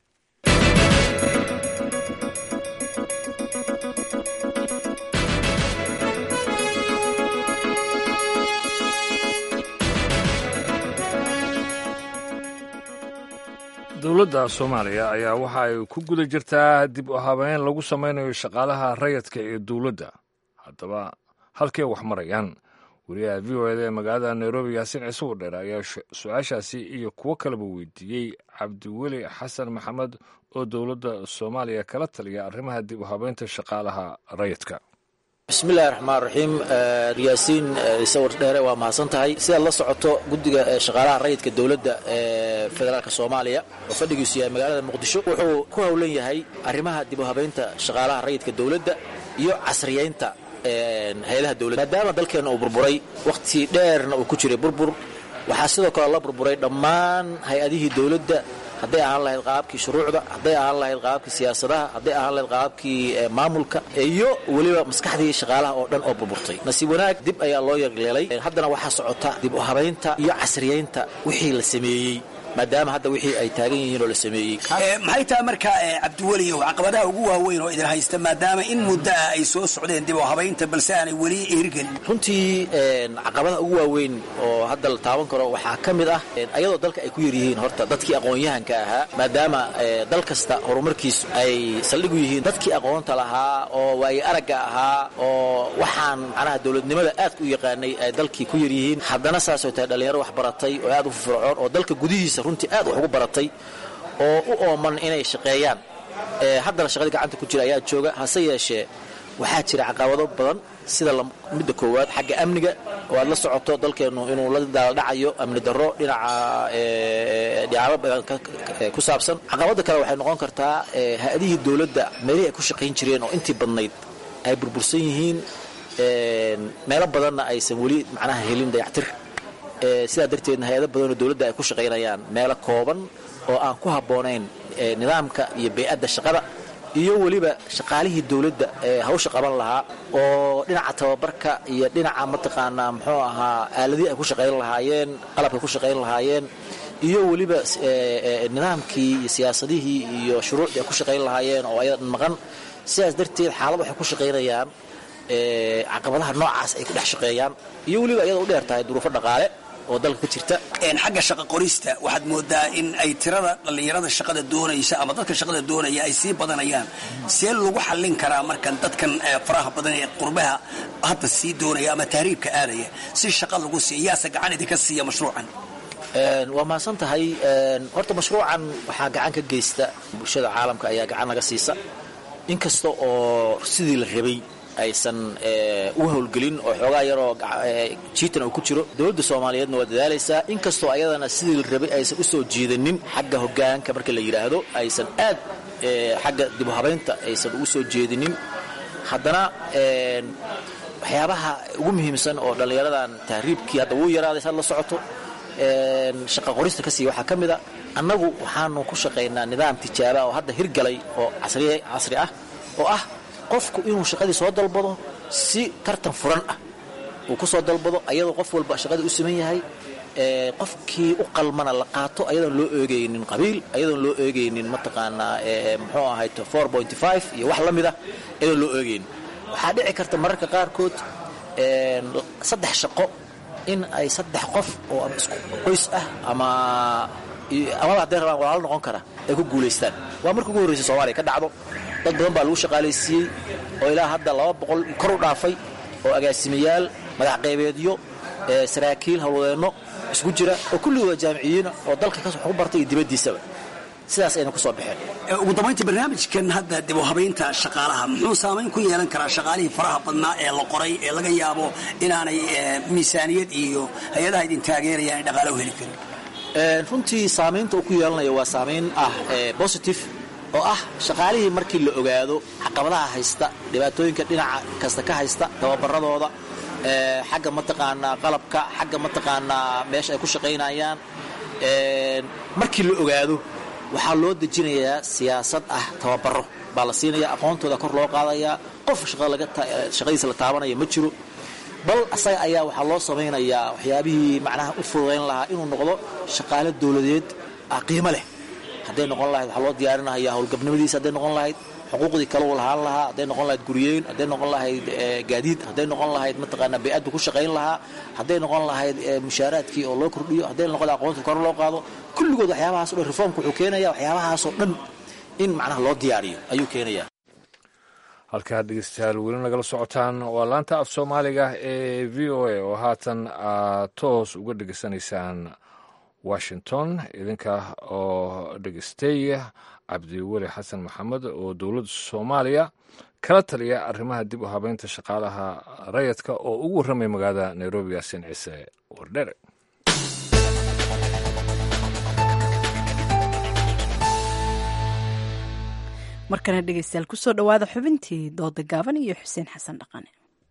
Speaker 1: dowladda soomaaliya ayaa waxa ay ku guda jirtaa dib u habeyn lagu samaynayo shaqaalaha rayadka ee dowladda haddaba halkee wax marayaan wariyaha v o eda ee magaalada nairobi yaasiin ciise wadheer ayaa su-aashaasi iyo kuwo kaleba weydiiyey cabdiweli xasan maxamed oo dowladda soomaaliya kala taliya arrimaha dib u habeynta shaqaalaha rayadka
Speaker 11: bismillahi raxmaan raxiim yaasiin sawir dheere waa mahadsan tahay sidaad la socoto guddiga shaqaalaha rayidka dowladda ee federaalk soomaaliya oo fadhigiisu yahay magaalada muqdisho wuxuu ku howlan yahay arrimaha dib u habaynta shaqaalaha rayidka dowladda iyo casriyaynta hay-adaha dowladda maadaama dalkeenna uu burburay wakhti dheerna uu ku jiray burbur waxaa sidoo kale la burburay dhammaan hay-adihii dowladda hadday ahaan lahayd qaabkii shuruucda hadday ahaan lahayd qaabkii siyaasadaha hadday ahaan lahayd qaabkii maamulka iyo weliba maskaxdii shaqaalaha oo dhan oo burburtay nasiib wanaag dib ayaa loo yeeleelay haddana waxaa socota dib u habaynta iyo casriyaynta wixii la sameeyey maadaama hadda wixii ay taagan yihiin oo la sameeyey
Speaker 12: maxay tahay marka cabdiweliyow caqabadaha ugu waaweyn oo idin haysta maadaama in muddo ah ay soo socdeen dib oo habaynta balse aanay weli hirgelin
Speaker 11: runtii caqabadaha ugu waaweyn oo hadda la taaban karo waxaa ka mid ah ayadoo dalka ay ku yaryihiin horta dadkii aqoon-yahanka ahaa maadaama dal kasta horumarkiisu ay saldhig u yihiin dadkii aqoonta lahaa oo waaye aragga ahaa oo waxaan macnaha dowladnimada aadka u yaqaanay ay dalkii ku yaryihiin haddana saasoo tahay dhallinyaro wax baratay oo aad u firfircoon oo dalka gudihiisa runtii aad wax ugu baratay oo u ooman inay shaqeeyaan haddana shaqadii gacanta ku jira ayaa jooga hase yeeshee waxaa jira caqabado badan sida midda koowaad xagga amniga oo aad la socoto dalkeennu inuu la daaldhacayo amni darro dhinaca dhicaabo badan ku saabsan caqabada kale waxay noqon kartaa hay-adihii dowladda meelihii ay ku shaqayn jireen oo intii badnayd ay burbursan yihiin meelo badanna aysan weli macnaha helin dayactir sidaa darteedna hay-ado badanoo dowladda ay ku shaqaynayaan meelo kooban oo aan ku habboonayn nidaamka iyo bey-adda shaqada iyo weliba shaqaalihii dowladda ee hawsha qaban lahaa oo dhinaca tababarka iyo dhinaca mataqaanaa muxuu ahaa aaladihii ay ku shaqayn lahaayeen qalabkay ku shaqayn lahaayeen iyo weliba nidaamkii iyo siyaasadihii iyo shuruucdii ay ku shaqayn lahaayeen oo ayadan maqan sidaas darteed xaalad waxay ku shaqaynayaan caqabadaha noocaas ay ku dhex shaqeeyaan iyo weliba iyada u dheer tahay duruufo dhaqaale oo dalka ka jirta
Speaker 12: xagga shaqa qorista waxaad moodaa in ay tirada dhallinyarada shaqada doonaysa ama dadka shaqada doonaya ay sii badanayaan see lagu xallin karaa markan dadkan faraha badan ee qurbaha hadda sii doonaya ama tahriibka aadaya si shaqa lagu siiya yaase gacan idinka siiya mashruucan
Speaker 11: waa mahadsan tahay horta mashruucan waxaa gacan ka geysta bulshada caalamka ayaa gacan naga siisa inkasta oo sidii la rabay aysan u howlgelin oo xoogaa yaroo jiitan uu ku jiro dowladda soomaaliyeedna waa dadaalaysaa inkastoo ayadana sidii la rabay aysan u soo jiidanin xagga hogaanka marka la yidhaahdo aysan aad xagga dibu habaynta aysan ugu soo jeedinin haddana waxyaabaha ugu muhiimsan oo dhallinyaradan tahriibkii hadda wuu yaraaday saad la socoto shaqa qorista ka siiya waxaa ka mid a annagu waxaanu ku shaqaynaa nidaam tijaaba oo hadda hirgalay oo casri ah oo ah qofku inuu shaqadii soo dalbado si tartan furan ah uu ku soo dalbado ayadoo qof walba shaqadii u siman yahay qofkii u qalmana la qaato ayadoon loo eegaynin qabiil ayadoon loo eegaynin mataqaanaa muxuu ahayd iyo wax la mid ah ayadoon loo eegaynin waxaa dhici karta mararka qaarkood saddex shaqo in ay saddex qof oo ama isku qoys ah ama amaba hadday rabaan walaalo noqon kara ay ku guulaystaan waa marka ugu horreysa soomaaliya ka dhacdo dad badan baa lagu shaqaalaysiiyey oo ilaa hadda laba boqol kor u dhaafay oo agaasimayaal madax qaybeedyo saraakiil hawlwadeenno isku jira oo kulligooda jaamiciyiina oo dalka wax ku bartay iyo dibaddiisaba sidaas ayna ku soo baxeen
Speaker 12: ugu dambayntii barnaamijkan hadda dib u habaynta shaqaalaha muxuu saamayn ku yeelan karaa shaqaalihii faraha badnaa ee la qoray ee laga yaabo inaanay miisaaniyad iyo hay-adaha idin taageerayaan ay dhaqaalo u heli karin
Speaker 11: runtii saamaynta uu ku yeelanaya waa saamayn ah positive oo ah shaqaalihii markii la ogaado caqabadaha haysta dhibaatooyinka dhinaca kasta ka haysta tababaradooda xagga mataqaanaa qalabka xagga mataqaanaa meesha ay ku shaqaynayaan markii la ogaado waxaa loo dejinayaa siyaasad ah tababaro baa la siinaya aqoontooda kor loo qaadayaa qof shaqadiisa la taabanaya ma jiro bal asaga ayaa waxaa loo samaynayaa waxyaabihii macnaha u fududayn lahaa inuu noqdo shaqaale dowladeed qiimo leh hadday noqon lahayd waxaa loo diyaarinaya howlgabnimadiisa hadday noqon lahayd xuquuqdii kale uu lahaan lahaa hadday noqon lahayd guryeyn hadday noqon lahayd gaadiid hadday noqon lahayd mataqaanaa bay-addu ku shaqayn lahaa hadday noqon lahayd mushaaraadkii oo loo kordhiyo hadday noqon lahayd aqoonta kor loo qaado kulligood waxyaabahaas o dhan reformka wuxuu keenaya waxyaabahaasoo dhan in macnaha loo diyaariyo ayuu keenayaa
Speaker 1: halkaa dhegeystayaal weli nagala socotaan waa laanta af soomaaliga ee v o a oo haatan aad toos uga dhegeysanaysaan washington idinka oo dhegeystay cabdiweli xasan maxamed oo dowladda soomaaliya kala taliya arrimaha dib u habeynta shaqaalaha rayadka oo ugu warramay magaalada nairobi yaasin ciise wardhere
Speaker 2: markana dhegeystayaal kusoo dhowaada xubintii dooda gaaban iyo xuseen xasan dhaqane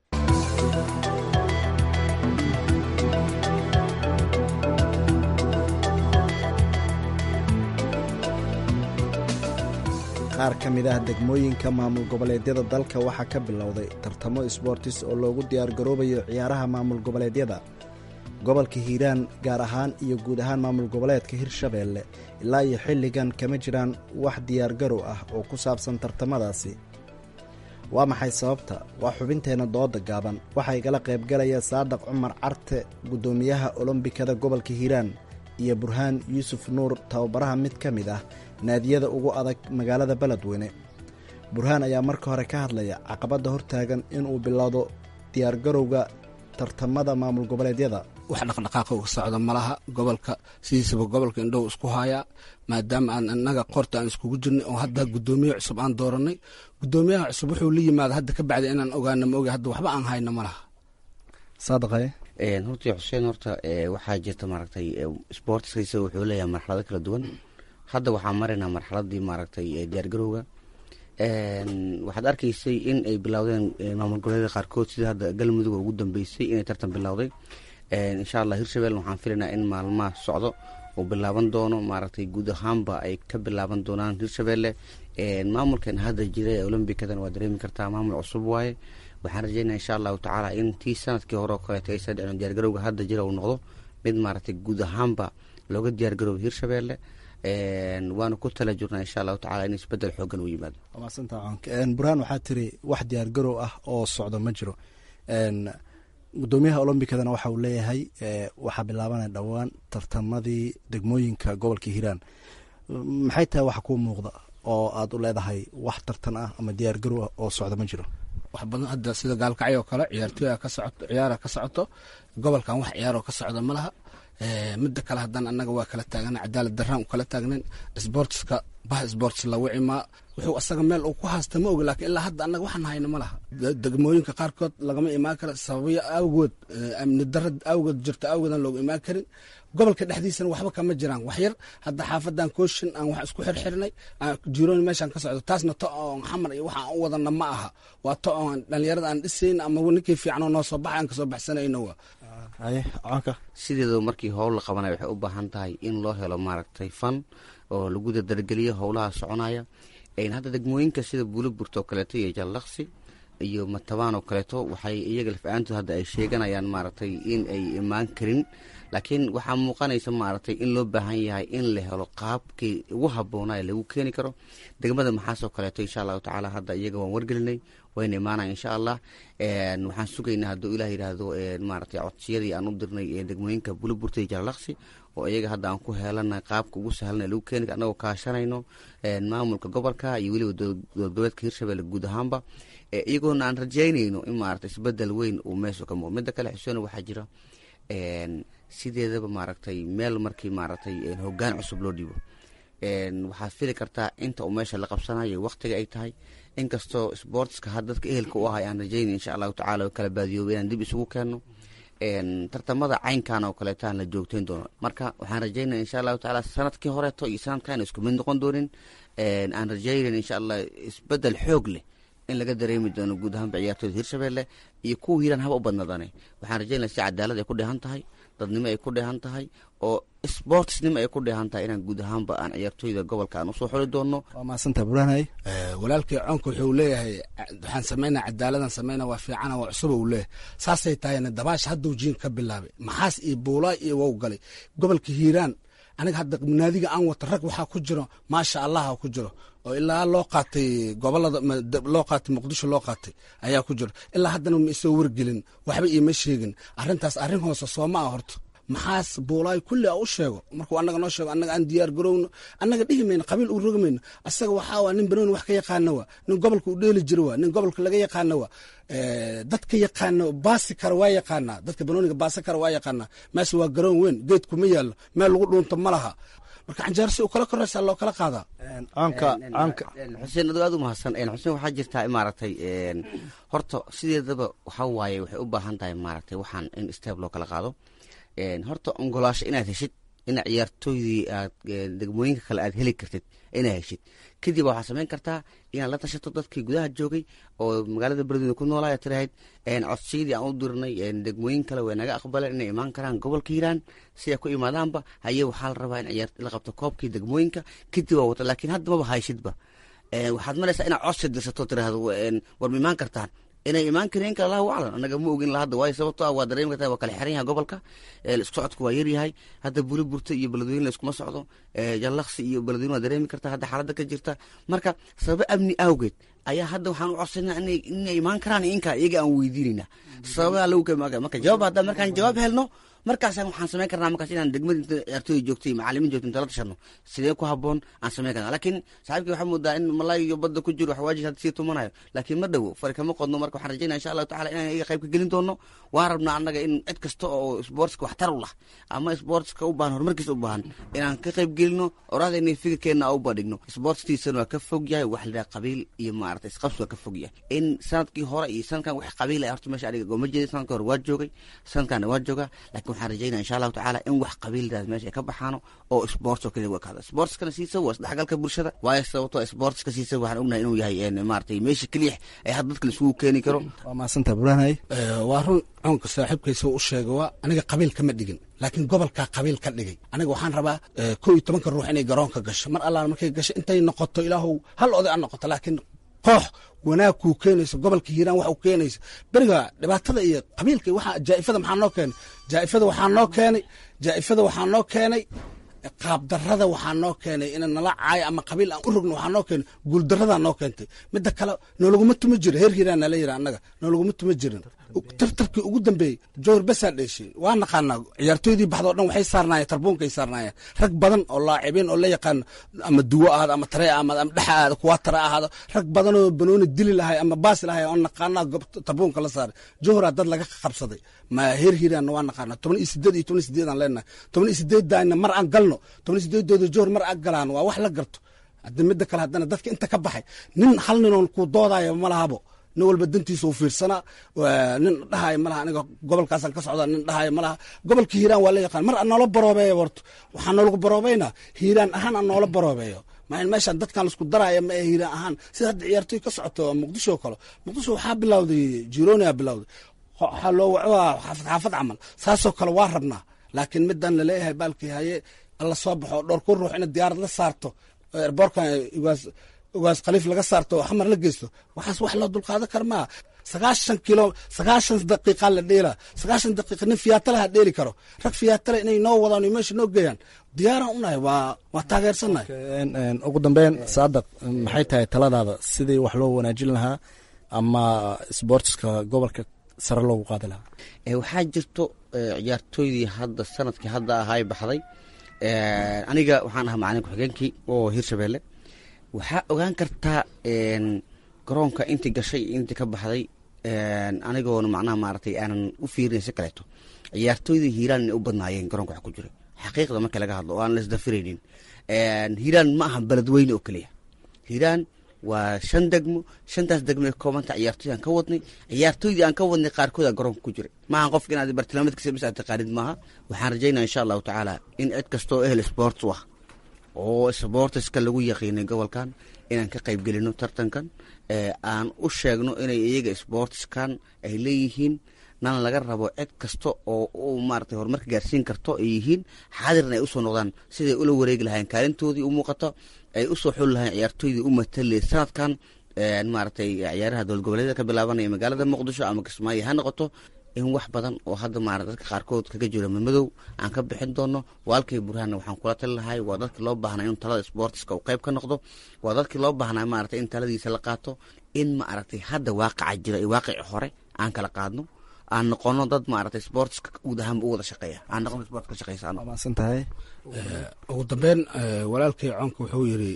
Speaker 13: qaar ka mid ah degmooyinka maamul goboleedyada dalka waxaa ka bilowday tartamo sboortis oo loogu diyaargaroobayo ciyaaraha maamul goboleedyada gobolka hiiraan gaar ahaan iyo guud ahaan maamul goboleedka hirshabeelle ilaa iyo xilligan kama jiraan wax diyaargarow ah oo ku saabsan tartamadaasi waa maxay sababta waa xubinteenna dooda gaaban waxaa igala qaybgalaya saadaq cumar carte guddoomiyaha olombikada gobolka hiiraan iyo burhaan yuusuf nuur tababaraha mid ka mid ah naadiyada ugu adag magaalada beledweyne burhaan ayaa marka hore ka hadlaya caqabadda hortaagan inuu bilowdo diyaargarowga tartamada maamul goboleedyada
Speaker 14: wax dhaqdhaqaaqa uga socda malaha gobolka sidiisaba gobolka indhow isku hayaa maadaama aan inaga qorta aan iskugu jirnay oo hadda guddoomiye cusub aan dooranay guddoomiyaha cusub wuxuu la yimaada hadda ka bacdi inaan ogaana ma oga hadda waxba aan hayno malaha
Speaker 13: saadaqaye
Speaker 15: horta xuseen horta waxaa jirta maaragtay sportskiisa wuxuu leeyahay marxalado kala duwan hadda waxaa maraynaa marxaladii maaragtay diyaargarowga waxaad arkaysay in ay bilowdeen maamul goboleeda qaarkood sida hadda galmudug ugu dambeysay inay tartan bilowday insha allah hirshabelle waxaan filaynaa in maalmaha socdo uu bilaaban doono maaragtay guud ahaanba ay ka bilaaban doonaan hirshabelle maamulkan hadda jira ee olombikadan waa dareemi kartaa maamul cusub waaye waxaan rajeynaya insha allahu tacaala in tii sanadkii hore oo kaleeto aysan dhicin diyaargarowga hadda jira uu noqdo mid maaragtay guud ahaanba looga diyaargaroobo hirshabelle waana ku tala jirnaa insha allahu tacala in isbedel xoogan uu yimaado
Speaker 13: burhaan waxaa tiri wax diyaargarow ah oo socdo ma jiro gudoomiyaha olombikadana waxa uu leeyahay waxaa bilaabanaya dhowaan tartamadii degmooyinka gobolka hiiraan maxay tahay waxa kuu muuqda oo aad u leedahay wax tartan ah ama diyaargarow ah oo socda ma jiro
Speaker 14: wax badan hadda sida gaalkacyo oo kale ciyaartooya ka socoto ciyaara ka socoto gobolkan wax ciyaaroo ka socda ma laha midda kale haddana annaga waa kala taagana cadaalad daraan u kala taagnayn sportska bah sports la wicimaa wuxuu asaga meel uu ku haasta ma oga laakiin ilaa hadda annaga waxaan hayno ma laha degmooyinka qaarkood lagama imaan karo sababyo awgood amni dara awgood jirto awgoodan looga imaan karin gobolka dhexdiisana waxba kama jiraan wax yar hadda xaafadan kooshin aan wax isku xirxirnay jiroon meeshaan ka socdo taasna to oon xamar iyo waxaan u wadana ma aha waa to oon dhalinyarada aan dhisayn ama ninkii fiicanoo noo soo baxay aan kasoo baxsanayno waa
Speaker 15: sideedaba markii howl la qabanaya waxay u baahan tahay in loo helo maaragtay fan oo lagu dadargeliyo howlaha soconaya hadda degmooyinka sida buuliburta oo kaleeto iyo jallaqsi iyo matabaan oo kaleeto waxay iyaga laf-aantood hadda ay sheeganayaan maaragtay in ay imaan karin laakiin waxaa muuqanaysa maaragtay in loo baahan yahay in la helo qaabkii ugu habboonaa ee lagu keeni karo degmada maxaasoo kaleeto insha allahu tacaala hadda iyaga waan wargelinay wayna imaanaya insha allah waxaan sugaynaa hadduu ilah yidhaahdo maaragtay codsiyadii aan u dirnay degmooyinka buliburta iyo jallaqsi oo iyaga hadda aan ku heelana qaabka ugu sahlan lagu keeni anagoo kaashanayno maamulka gobolka iyo weliba dowladgoboleedka hirshabelle guud ahaanba iyagoona aan rajeynayno in maaragtay isbedel weyn uu meesha ka muuqo midda kale xuseen waxaa jira sideedaba maaragtay meel markii maaragtay hoggaan cusub loo dhiibo waxaad fili kartaa inta uu meesha la qabsanayo waqtiga ay tahay inkastoo sportska had dadka ehelka u ahay aan rajeynay insha allahu tacala kala baadiyooba inaan dib isugu keenno tartamada caynkan oo kaleetaan la joogteyn doono marka waxaan rajeynaya insha allahu tacaala sanadkii horeeto iyo sanadkan isku mid noqon doonin aan rajeynayn insha allah isbedel xoog leh in laga dareemi doono guud ahaanba ciyaartooyda hirshabelle iyo kuwa hiiraan haba u badnaadane waxaan rajeynaya si cadaalad ay ku dheehan tahay dadnimo ay ku dheehan tahay oo sportsnimo ay ku dheehan tahay inaan guud ahaanba aan ciyaartooyda gobolka aan usoo xuli doono
Speaker 13: waa mahadsanta burhanay
Speaker 14: walaalkii coonka wuxuu leeyahay waxaan sameynaa cadaaladan sameynaa waa fiicana waa cusuba uu leeyahay saasay tahayna dabaash hadduu jiin ka bilaabay maxaas iyo buulaa iyo wow galay gobolka hiiraan aniga hadda naadiga aan wata rag waxaa ku jiro maasha allaha ku jiro oo ilaa loo qaatay gobolada loo qaatay muqdisho loo qaatay ayaa ku jiro ilaa haddana ma isoo wargelin waxba iima sheegin arrintaas arrin hoose sooma ah horta maxaas buulaay kulli a u sheego markuu annaga noo sheego annaga aan diyaar garowno annaga dhihi mayno qabiil u rogi mayno asaga waxaa waa nin banooni wax ka yaqaana waa nin gobolka u dheeli jiro waa nin gobolka laga yaqaana waa dadka yaqaana baasi kara waa yaqaanaa dadka banooniga baasi kara waa yaqaanaa meesha waa garoon weyn geed kuma yaallo meel lagu dhuunto ma laha marka canjeer si u kala koraysaa loo kala qaadaa
Speaker 15: xuseen adoo aad u mahadsan xuseen waxaa jirtaa maaragtay horta sideedaba waxaa waaye waxay u baahan tahay maaragtay waxaan in steeb loo kala qaado horta ongolaasho inaad heshid in ciyaartooydii aad degmooyinka kale aad heli kartid inaad heshid kadib waxaad samayn kartaa inaad la tashato dadkii gudaha joogay oo magaalada beledweyne ku noolaa tirahayd codsiyadii aan u dirnay degmooyin kale way naga aqbaleen inay imaan karaan gobolka hiiraan si ay ku imaadaanba haye waxaa la rabaa in ciyaar la qabto koobkii degmooyinka kadib waa wata laakiin hadda maba hayshidba waxaad maraysaa inaad codsi dirsato tiraahdo war ma imaan kartaan inay imaan kareen inka allahu aclam annaga ma ogin la hadda waayo sababto ah waa dareemi kartaa waa kala xiran yahay gobolka isku socodka waa yaryahay hadda buli burta iyo beledweyne laiskuma socdo jallaqsi iyo beledweyne waa dareemi kartaa hadda xaaladda ka jirta marka sababo amni awgeed ayaa hadda waxaan u codsanaa inay imaan karaan inka iyaga aan weydiinayna sababaa lagu marka jawaab hadda markaan jawaab helno markaasaan waxaan samayn karnaa markaas inaan degmada inta ciyaartooy joogtay macalimiin joogtay inta la tashano sidee ku haboon aan samayn karnaa laakiin saaxiibkii waxaa moodaa in malaay iyo badda ku jiro waxwaajis hadda sii tumanayo laakiin ma dhowo fari kama qodno marka waxaan rajaynaya insha allahu tacala inaan iyaga qayb ka gelin doono waan rabnaa annaga in cid kasta oo sportska waxtar u lah ama sportska u baahan horumarkiisa u baahan inaan ka qayb gelino oraadayna fikirkeenna u badhigno sportstiisana waa ka fog yahay wax la qabiil iyo maarata isqabsi waa ka fog yahay in sanadkii hore iyo sanadkan wax qabiil ah horta meesha aniga gooma jeeda sanadkii hore waa joogay sanadkaana waa joogaa laakiin waxaan rajaynaya insha allahu tacaala in wax qabiildaas meesha ay ka baxaano oo sports oo kaliya wakaada sportskana siisa waa isdhexgalka bulshada waayo sababto sportska siisa waxaan ognahay inuu yahay maaragtay meesha keliya ee hadda dadka laisugu keeni karo
Speaker 13: waa mahadsanta burhanay
Speaker 14: waa run coonka saaxiibkaysa u sheega waa aniga qabiil kama dhigin laakiin gobolkaa qabiil ka dhigay aniga waxaan rabaa kow iyo tobanka ruux inay garoonka gasho mar allaan markay gasho intay noqoto ilaahow hal oday aan noqoto laakiin koox wanaag kuu keenayso gobolka hiiraan wax u keenayso beriga dhibaatada iyo qabiilka waxa jaa'ifada maxaa noo keenay jaa'ifada waxaa noo keenay jaa'ifada waxaa noo keenay qaabdarada waxaa noo keenay ina nala caayo ama qabiil aan u rogno waxaa noo keenay guuldaradaa noo keentay midda kale noolaguma tuma jiro heer hiiraan nala yira annaga noolaguma tuma jirin tartarkii ugu dambeeyey jowhar basaa dheeshay waa naqaanaa ciyaartooydii baxdo o dhan waxay saarnaayeen tarbuunkay saarnaayeen rag badan oo laacibiin oo la yaqaano ama duwo ahaado ama tare ahaado ama dhexa ahaado kuwa tare ahaado rag badan oo banooni dili lahay ama baasi lahay oo naqaanaa tarbuunka la saaray jowharaa dad laga qabsaday ma heer hiiraanna waa naqaanaa toban iyo sideed iyo toban iyo sideed aan leenahay toban iyo sideeddaana mar aan galno toban iyo sideedooda jowhar mar aan galaan waa wax la garto hadda midda kale haddana dadka inta ka baxay nin hal ninoon ku doodaayo ma lahabo nin walba dantiisa u fiirsanaa nin dhahayo malaha aniga gobolkaasaan ka socda nin dhahayo malaha gobolka hiiraan waa la yaqaan mar aan noola baroobeeyo horto waxaa noolagu baroobeynaa hiiraan ahaan aan noola baroobeeyo maa meeshaan dadkan laisku daraya ma ee hiiraan ahaan sida hadda ciyaartooy ka socoto muqdisho oo kale muqdisho waxaa bilowday jironia bilowday waxaa loo wacaa xaafad xaafad camal saasoo kale waa rabnaa laakiin midaan laleeyahay baalkii haye alla soo baxo dhowr ku ruux ina diyaarad la saarto erboorkan ugaas ugaas khaliif laga saarto oo xamar la geysto waxaas wax loo dulqaadan kara maa sagaashan kilo sagaashan daqiiqa la dheela sagaashan daqiiqa nin fiyaatalaha dheeli karo rag fiyaatala inay noo wadaan meesha noo geeyaan diyaaraan unahay waa waa taageersannahay
Speaker 13: ugu dambeyn saadaq maxay tahay taladaada sidii wax loo wanaajin lahaa ama sportska gobolka sare loogu qaadi lahaa
Speaker 15: waxaa jirto ciyaartooydii hadda sanadkii hadda ahay baxday aniga waxaan ahaa macalin ku-xigeenkii oo hirshabeelle waxaa ogaan kartaa garoonka intii gashay iyo intii ka baxday anigoona macnaha maaragtay aanan u fiirin si kaleeto ciyaartooydii hiiraan inay u badnaayeen garoonka wax ku jira xaqiiqda marka laga hadlo oo aan la isdafiraynin hiiraan ma aha beledweyne oo keliya hiiraan waa shan degmo shantaas degmo ee koobanta ciyaartooy aan ka wadnay ciyaartooydii aan ka wadnay qaarkood aa garoonka ku jiray maaha qofka inaad bartilmaameedkiisa bis aad taqaanid maaha waxaan rajaynaya insha allahu tacaala in cid kastoo ehel sports u ah oo sportiska lagu yaqiinay gobolkan inaan ka qayb gelino tartankan aan u sheegno inay iyaga sportskan ay leeyihiin nan laga rabo cid kasta oo u maarata horumarka gaarsiin karto ay yihiin xaadirna ay usoo noqdaan siday ula wareegi lahayen kaalintoodii u muuqato ay usoo xuli lahayen ciyaartooydii u matalay sanadkan maaragtay ciyaaraha dowlad goboleedyada ka bilaabanaya magaalada muqdisho ama kismaayo ha noqoto in wax badan oo hadda maarata dadka qaarkood kaga jiro madow aan ka bixin doono waalkay burhaanna waxaan kula tali lahay waa dadkii loo baahnaa inuu talada sportiska uu qayb ka noqdo waa dadkii loo baahnaa maarata in taladiisa la qaato in maaragtay hadda waaqaca jira iyo waaqici hore aan kala qaadno aan noqono dad maaragtay sportska guud ahaanba u wada shaqeeya aan noqono sport ka shaqeysaano
Speaker 13: maasan tahay
Speaker 14: ugu dambeyn walaalkay coonka wuxuu yiri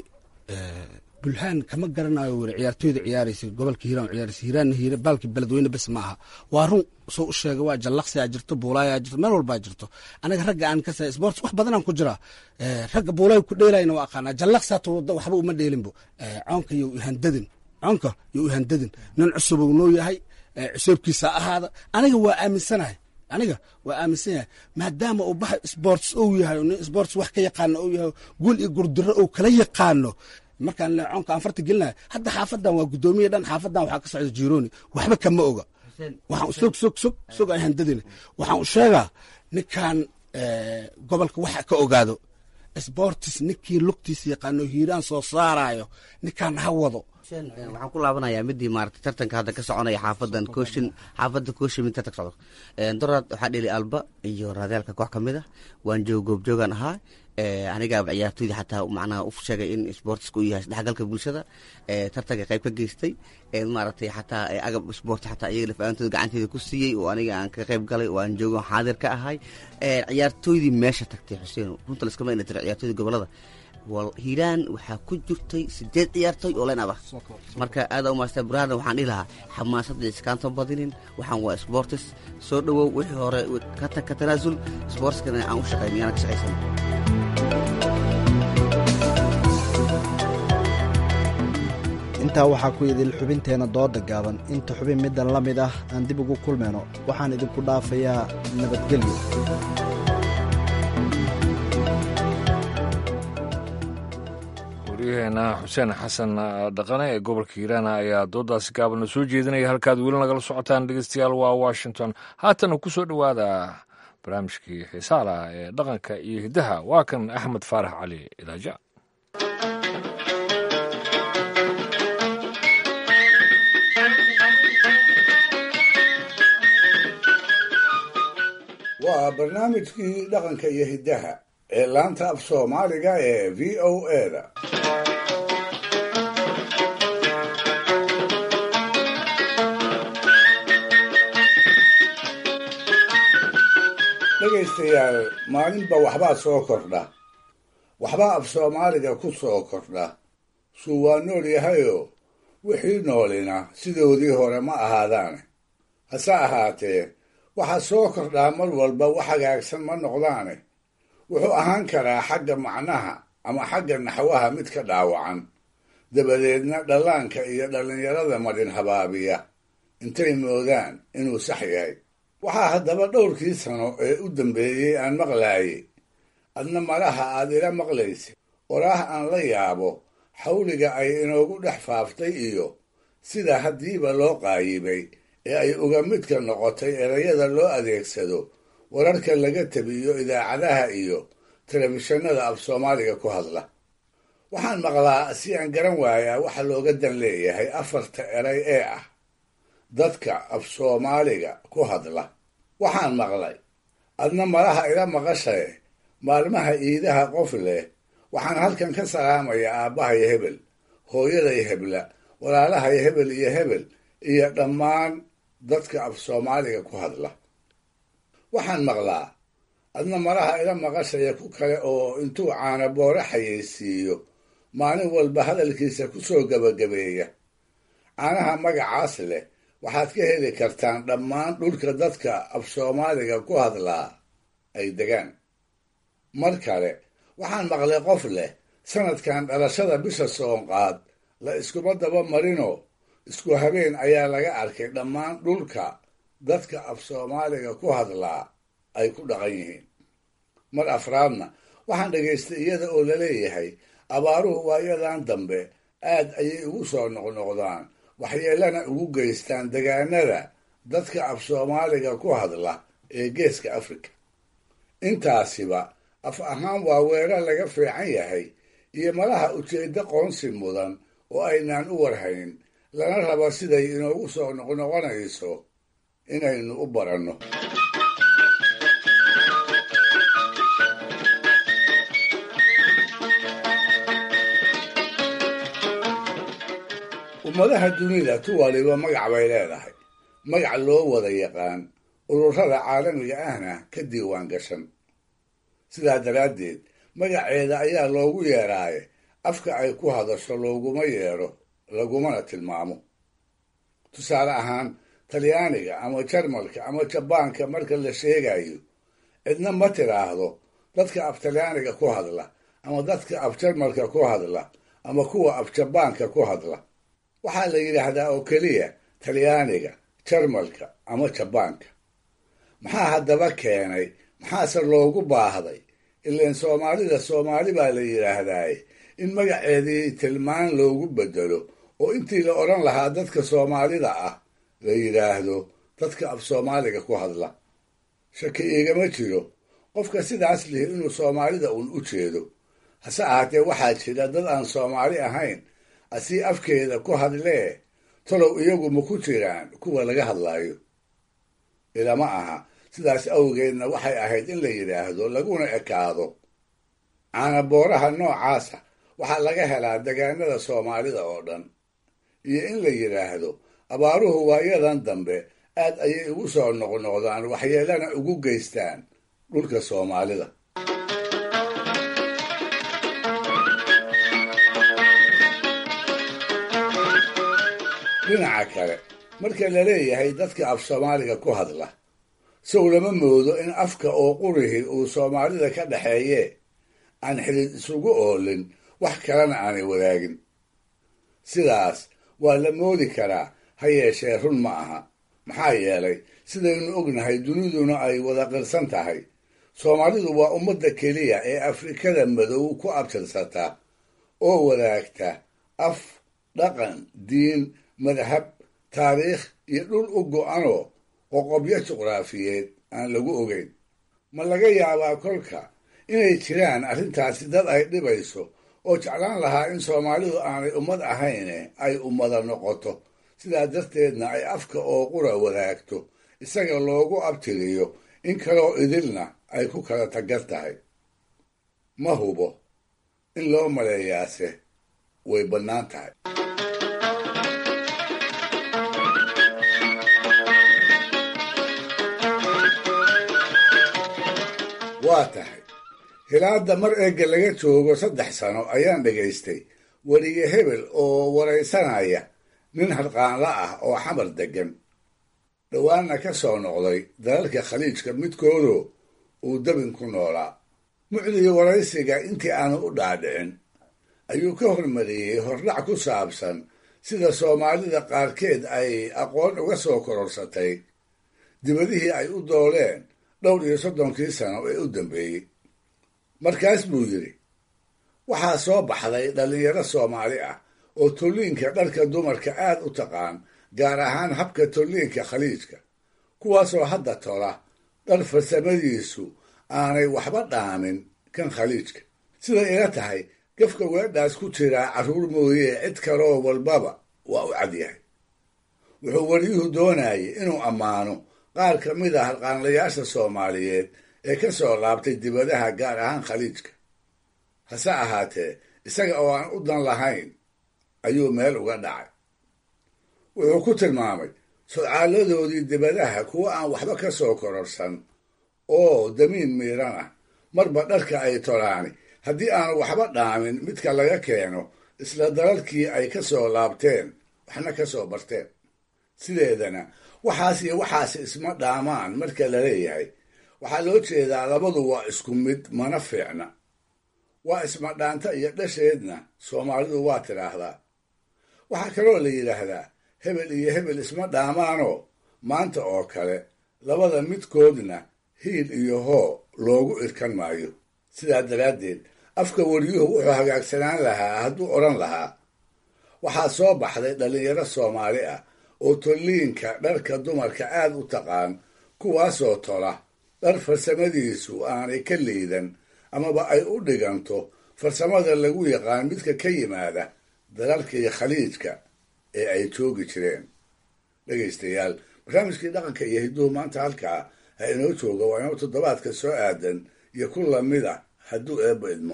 Speaker 14: bulhaan kama garanayo wiri ciyaartooyda ciyaaraysa gobolka hiiraan ciyaaraysa hiiraan hiira baalki beledweyne bes ma aha waa run soo u sheegay waa jallaqsi aa jirto buulaay aa jirto meel walbaa jirto anaga ragga aan ka say sports wax badanaan ku jiraa ragga buulaay ku dheelayna waa aqaanaa jallaqsi hata wada waxba uma dheelinbo coonka iyo ihandadin coonka iyo ihandadin nin cusub uu noo yahay cuseebkiisa ahaada aniga waa aaminsanahay aniga waa aaminsan yahay maadaama uu baxa sports ou yahay nin sports wax ka yaqaano ou yahay guul iyo gurdiro ou kala yaqaano markaan leecoonka aan farta gelinayo hadda xaafadan waa guddoomiye dhan xaafadan waxaa ka socda jironi waxba kama oga waxaan sog sog sog sog aan handadina waxaan u sheegaa ninkan gobolka waxa ka ogaado sportis ninkii lugtiisa yaqaano hiiraan soo saarayo ninkaan ha wado
Speaker 15: waxaan ku laabanayaa midii maarata tartanka hadda ka soconaya xaafadan kooshin xaafadda kooshin mid tartanka socdo doraad waxaa dheli alba iyo raadaalka koox ka mid ah waan joog goobjoogan ahaa anigaaba ciyaartooyda xataa macnaha u sheegay in sportiska uu yahay isdhexgalka bulshada tartanka qayb ka geystay maaragtay xataa agab sport xataa iyaga lafaantooda gacanteeda ku siiyey oo aniga aan ka qayb galay oo aan joogo xaadir ka ahay ciyaartooydii meesha tagtay xuseen runta laskama ina tiro ciyaartooyda gobolada hiiraan waxaa ku jirtay sideed ciyaartooy oo len aba marka aada umaasta buraada waxaan dhihi lahaa xamaasadda iskaanta badinin waxaan waa sportis soo dhowow wixii hore ka tanaasul sportskana aan u shaqayn yaana ka shaqaysan
Speaker 13: intaa waxaa ku idil xubinteenna dooda gaaban inta xubin middan la mid ah aan dib ugu kulmayno waxaan idinku dhaafayaa nabadgelyo
Speaker 1: waryaheena xuseen xasan dhaqane ee gobolka hiiraana ayaa doodaasi gaabana soo jeedinaya halkaad weli nagala socotaan dhegeystayaal waa washington haatana ku soo dhowaada barnaamijkii xiisaala ee dhaqanka iyo hiddaha waa kan axmed faarax cali idaaja
Speaker 4: waa barnaamijkii dhaqanka iyo hiddaha ee laanta af soomaaliga ee v o eda dhegaystayaal maalinba waxbaa soo kordha waxbaa af soomaaliga ku soo kordha suu waa nool yahayoo wixii noolina sidoodii hore ma ahaadaane hase ahaatee waxaa soo kordhaa mar walba wax hagaagsan ma noqdaane wuxuu ahaan karaa xagga macnaha ama xagga naxwaha mid ka dhaawacan dabadeedna dhallaanka iyo dhallinyarada madhin habaabiya intay moodaan inuu sax yahay waxaa haddaba dhowrkii sano ee u dambeeyey aan maqlaayey adna malaha aad ila maqlaysid waraah aan la yaabo xawliga ay inoogu dhex faaftay iyo sida haddiiba loo qaayibay ee ay uga midka noqotay erayada loo adeegsado wararka laga tabiyo idaacadaha iyo telefishinada af soomaaliga ku hadla waxaan maqlaa si aan garan waayaa waxa looga dan leeyahay afarta eray ee ah dadka af soomaaliga ku hadla waxaan maqlay adna malaha ila maqashae maalmaha iidaha qof leh waxaan halkan ka salaamayaa aabbahay hebel hooyaday hebla walaalahay hebel iyo hebel iyo dhammaan dadka af soomaaliga ku hadla waxaan maqlaa adna malaha ila maqashaya ku kale oo intuu caana boore xayeysiiyo maalin walba hadalkiisa ku soo gebagabeeya caanaha magacaas leh waxaad ka heli kartaan dhammaan dhulka dadka af soomaaliga ku hadlaa ay degaan mar kale waxaan maqlay qof leh sanadkan dhalashada bisha soonqaad la iskuma daba marinoo isku habeen ayaa laga arkay dhammaan dhulka dadka af soomaaliga ku hadlaa ay ku dhaqan yihiin mar afraadna waxaan dhegaystay iyada oo laleeyahay abaaruhu waayadan dambe aad ayay ugu soo noqnoqdaan waxyeelana ugu geystaan degaanada dadka af soomaaliga ku hadla ee geeska afrika intaasiba af ahaan waa weerar laga fiican yahay iyo malaha ujeeddo qoonsi mudan oo aynaan u warhayn lana rabo siday inoogu soo noqnoqonayso inaynu u baranno ummadaha dunida tu waliba magac bay leedahay magac loo wada yaqaan ururada caalamiga ahna ka diiwaan gashan sidaa daraaddeed magaceeda ayaa loogu yeeraaye afka ay ku hadasho looguma yeedho lagumana tilmaamo tusaale ahaan talyaaniga ama jarmalka ama jabaanka marka la sheegayo cidna ma tiraahdo dadka af talyaaniga ku hadla ama dadka af jarmalka ku hadla ama kuwa af jabaanka ku hadla waxaa la yidhaahdaa oo keliya talyaaniga jarmalka ama jabaanka maxaa haddaba keenay maxaase loogu baahday ileen soomaalida soomaali baa la yidhaahdaaye in magaceedii tilmaan loogu bedelo oo intii la odhan lahaa dadka soomaalida ah la yidhaahdo dadka af soomaaliga ku hadla shaki iigama jiro qofka sidaas lihi inuu soomaalida uun u jeedo hase ahaatee waxaa jira dad aan soomaali ahayn asii afkeeda ku hadlee talow iyagu ma ku jiraan kuwa laga hadlaayo ilama aha sidaas awgeedna waxay ahayd in la yidhaahdo laguna ekaado caanabooraha noocaasa waxaa laga helaa degaanada soomaalida oo dhan iyo in la yidhaahdo abaaruhu waayadan dambe aad ayay ugu soo noqnoqdaan waxyeelana ugu geystaan dhulka soomaalida dhinaca kale marka la leeyahay dadka af soomaaliga ku hadla sow lama moodo in afka oo qurihii uu soomaalida ka dhaxeeye aan xidid isugu oolin wax kalena aanay wadaagin sidaas waa la moodi karaa ha yeeshee run ma aha maxaa yeelay sidaynu ognahay duniduna ay wada qirsan tahay soomaalidu waa ummadda keliya ee afrikada madow ku abtirsata oo wadaagta af dhaqan diin madhab taariikh iyo dhul u go'anoo qoqobyo juqraafiyeed aan lagu ogeyn ma laga yaabaa kolka inay jiraan arrintaasi dad ay dhibayso oo jeclaan lahaa in soomaalidu aanay ummad ahayne ay ummada noqoto sidaa darteedna ay afka oo qura wadaagto isaga loogu abtiriyo in kaloo idilna ay ku kala tagar tahay ma hubo in loo maleeyaase way bannaan tahay waa tahay hilaadda mar eegga laga joogo saddex sano ayaan dhegaystay weriye hebel oo waraysanaya nin harqaanla ah oo xamar deggan dhowaanna ka soo noqday dalalka khaliijka midkoodoo uu dabin ku noolaa mucdiga waraysiga intii aanu u dhaadhicin ayuu ka hormariyey hordhac ku saabsan sida soomaalida qaarkeed ay aqoon uga soo kororsatay dibadihii ay u dooleen dhowr iyo soddonkii sano ee u dambeeyey markaas buu yidhi waxaa soo baxday dhallinyaro soomaali ah oo tolliinka dharka dumarka aad u taqaan gaar ahaan habka tolliinka khaliijka kuwaasoo hadda tola dhar farsamadiisu aanay waxba dhaamin kan khaliijka siday ila tahay gafka weedhaas ku jiraa carruur mooyee cid kaloo walbaba waa u cadyahay wuxuu weliyuhu doonayay inuu ammaano qaar ka mid a harqaanlayaasha soomaaliyeed ee ka soo laabtay dibadaha gaar ahaan khaliijka hase ahaatee isaga oo aan u dan lahayn ayuu meel uga dhacay wuxuu ku tilmaamay sodcaaladoodii dibadaha kuwa aan waxba ka soo kororsan oo damiin miiran ah marba dharka ay tolaani haddii aanu waxba dhaamin midka laga keeno isla dalalkii ay ka soo laabteen waxna ka soo barteen sideedana waxaas iyo waxaas isma dhaamaan marka la leeyahay waxaa loo jeedaa labadu waa isku mid mana fiicna waa isma dhaanta iyo dhasheedna soomaalidu waa tidhaahdaa waxaa kaloo la yidhaahdaa hebel iyo hebel isma dhaamaanoo maanta oo kale labada midkoodna hiil iyo hoo loogu irkan maayo sidaa daraaddeed afka wariyuhu wuxuu hagaagsanaan lahaa hadduu odhan lahaa waxaa soo baxday dhallinyaro soomaali ah oo tolliinka dharka dumarka aad u taqaan kuwaasoo tola dhar farsamadiisu aanay ka liidan amaba ay u dhiganto farsamada lagu yaqaan midka ka yimaada dalalkii khaliijka ee ay joogi jireen dhegaystayaal barnaamijkii dhaqanka iyo hidduhu maanta halkaa ha inoo jooga waa inoo toddobaadka soo aadan iyo ku lamida hadduu eebba idmo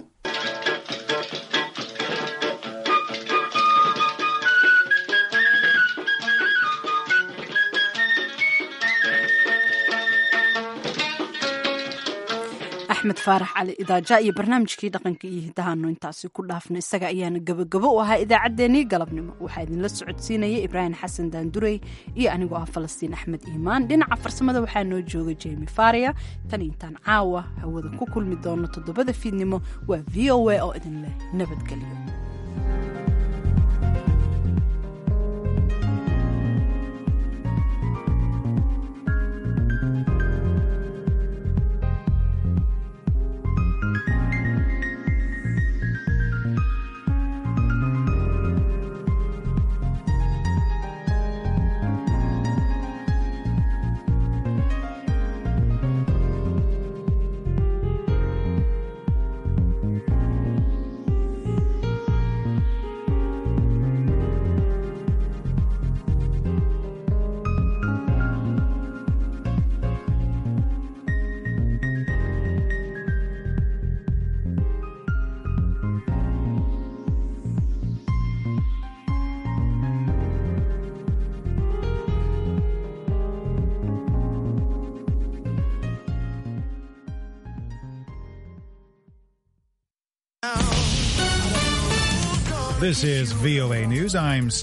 Speaker 2: axmed faarax cali idaaja iyo barnaamijkii dhaqanka iyo hidahaanu intaasi ku dhaafna isaga ayaana gabagabo u ahaa idaacaddeenii galabnimo waxaa idinla socodsiinaya ibraahim xasan daandurey iyo anigoo ah falastiin axmed iimaan dhinaca farsamada waxaa noo jooga jemi faria tan intaan caawa hawada ku kulmi doono toddobada fiidnimo waa v o a oo idinleh nabadgelyo
Speaker 16: This is VOA News. I'm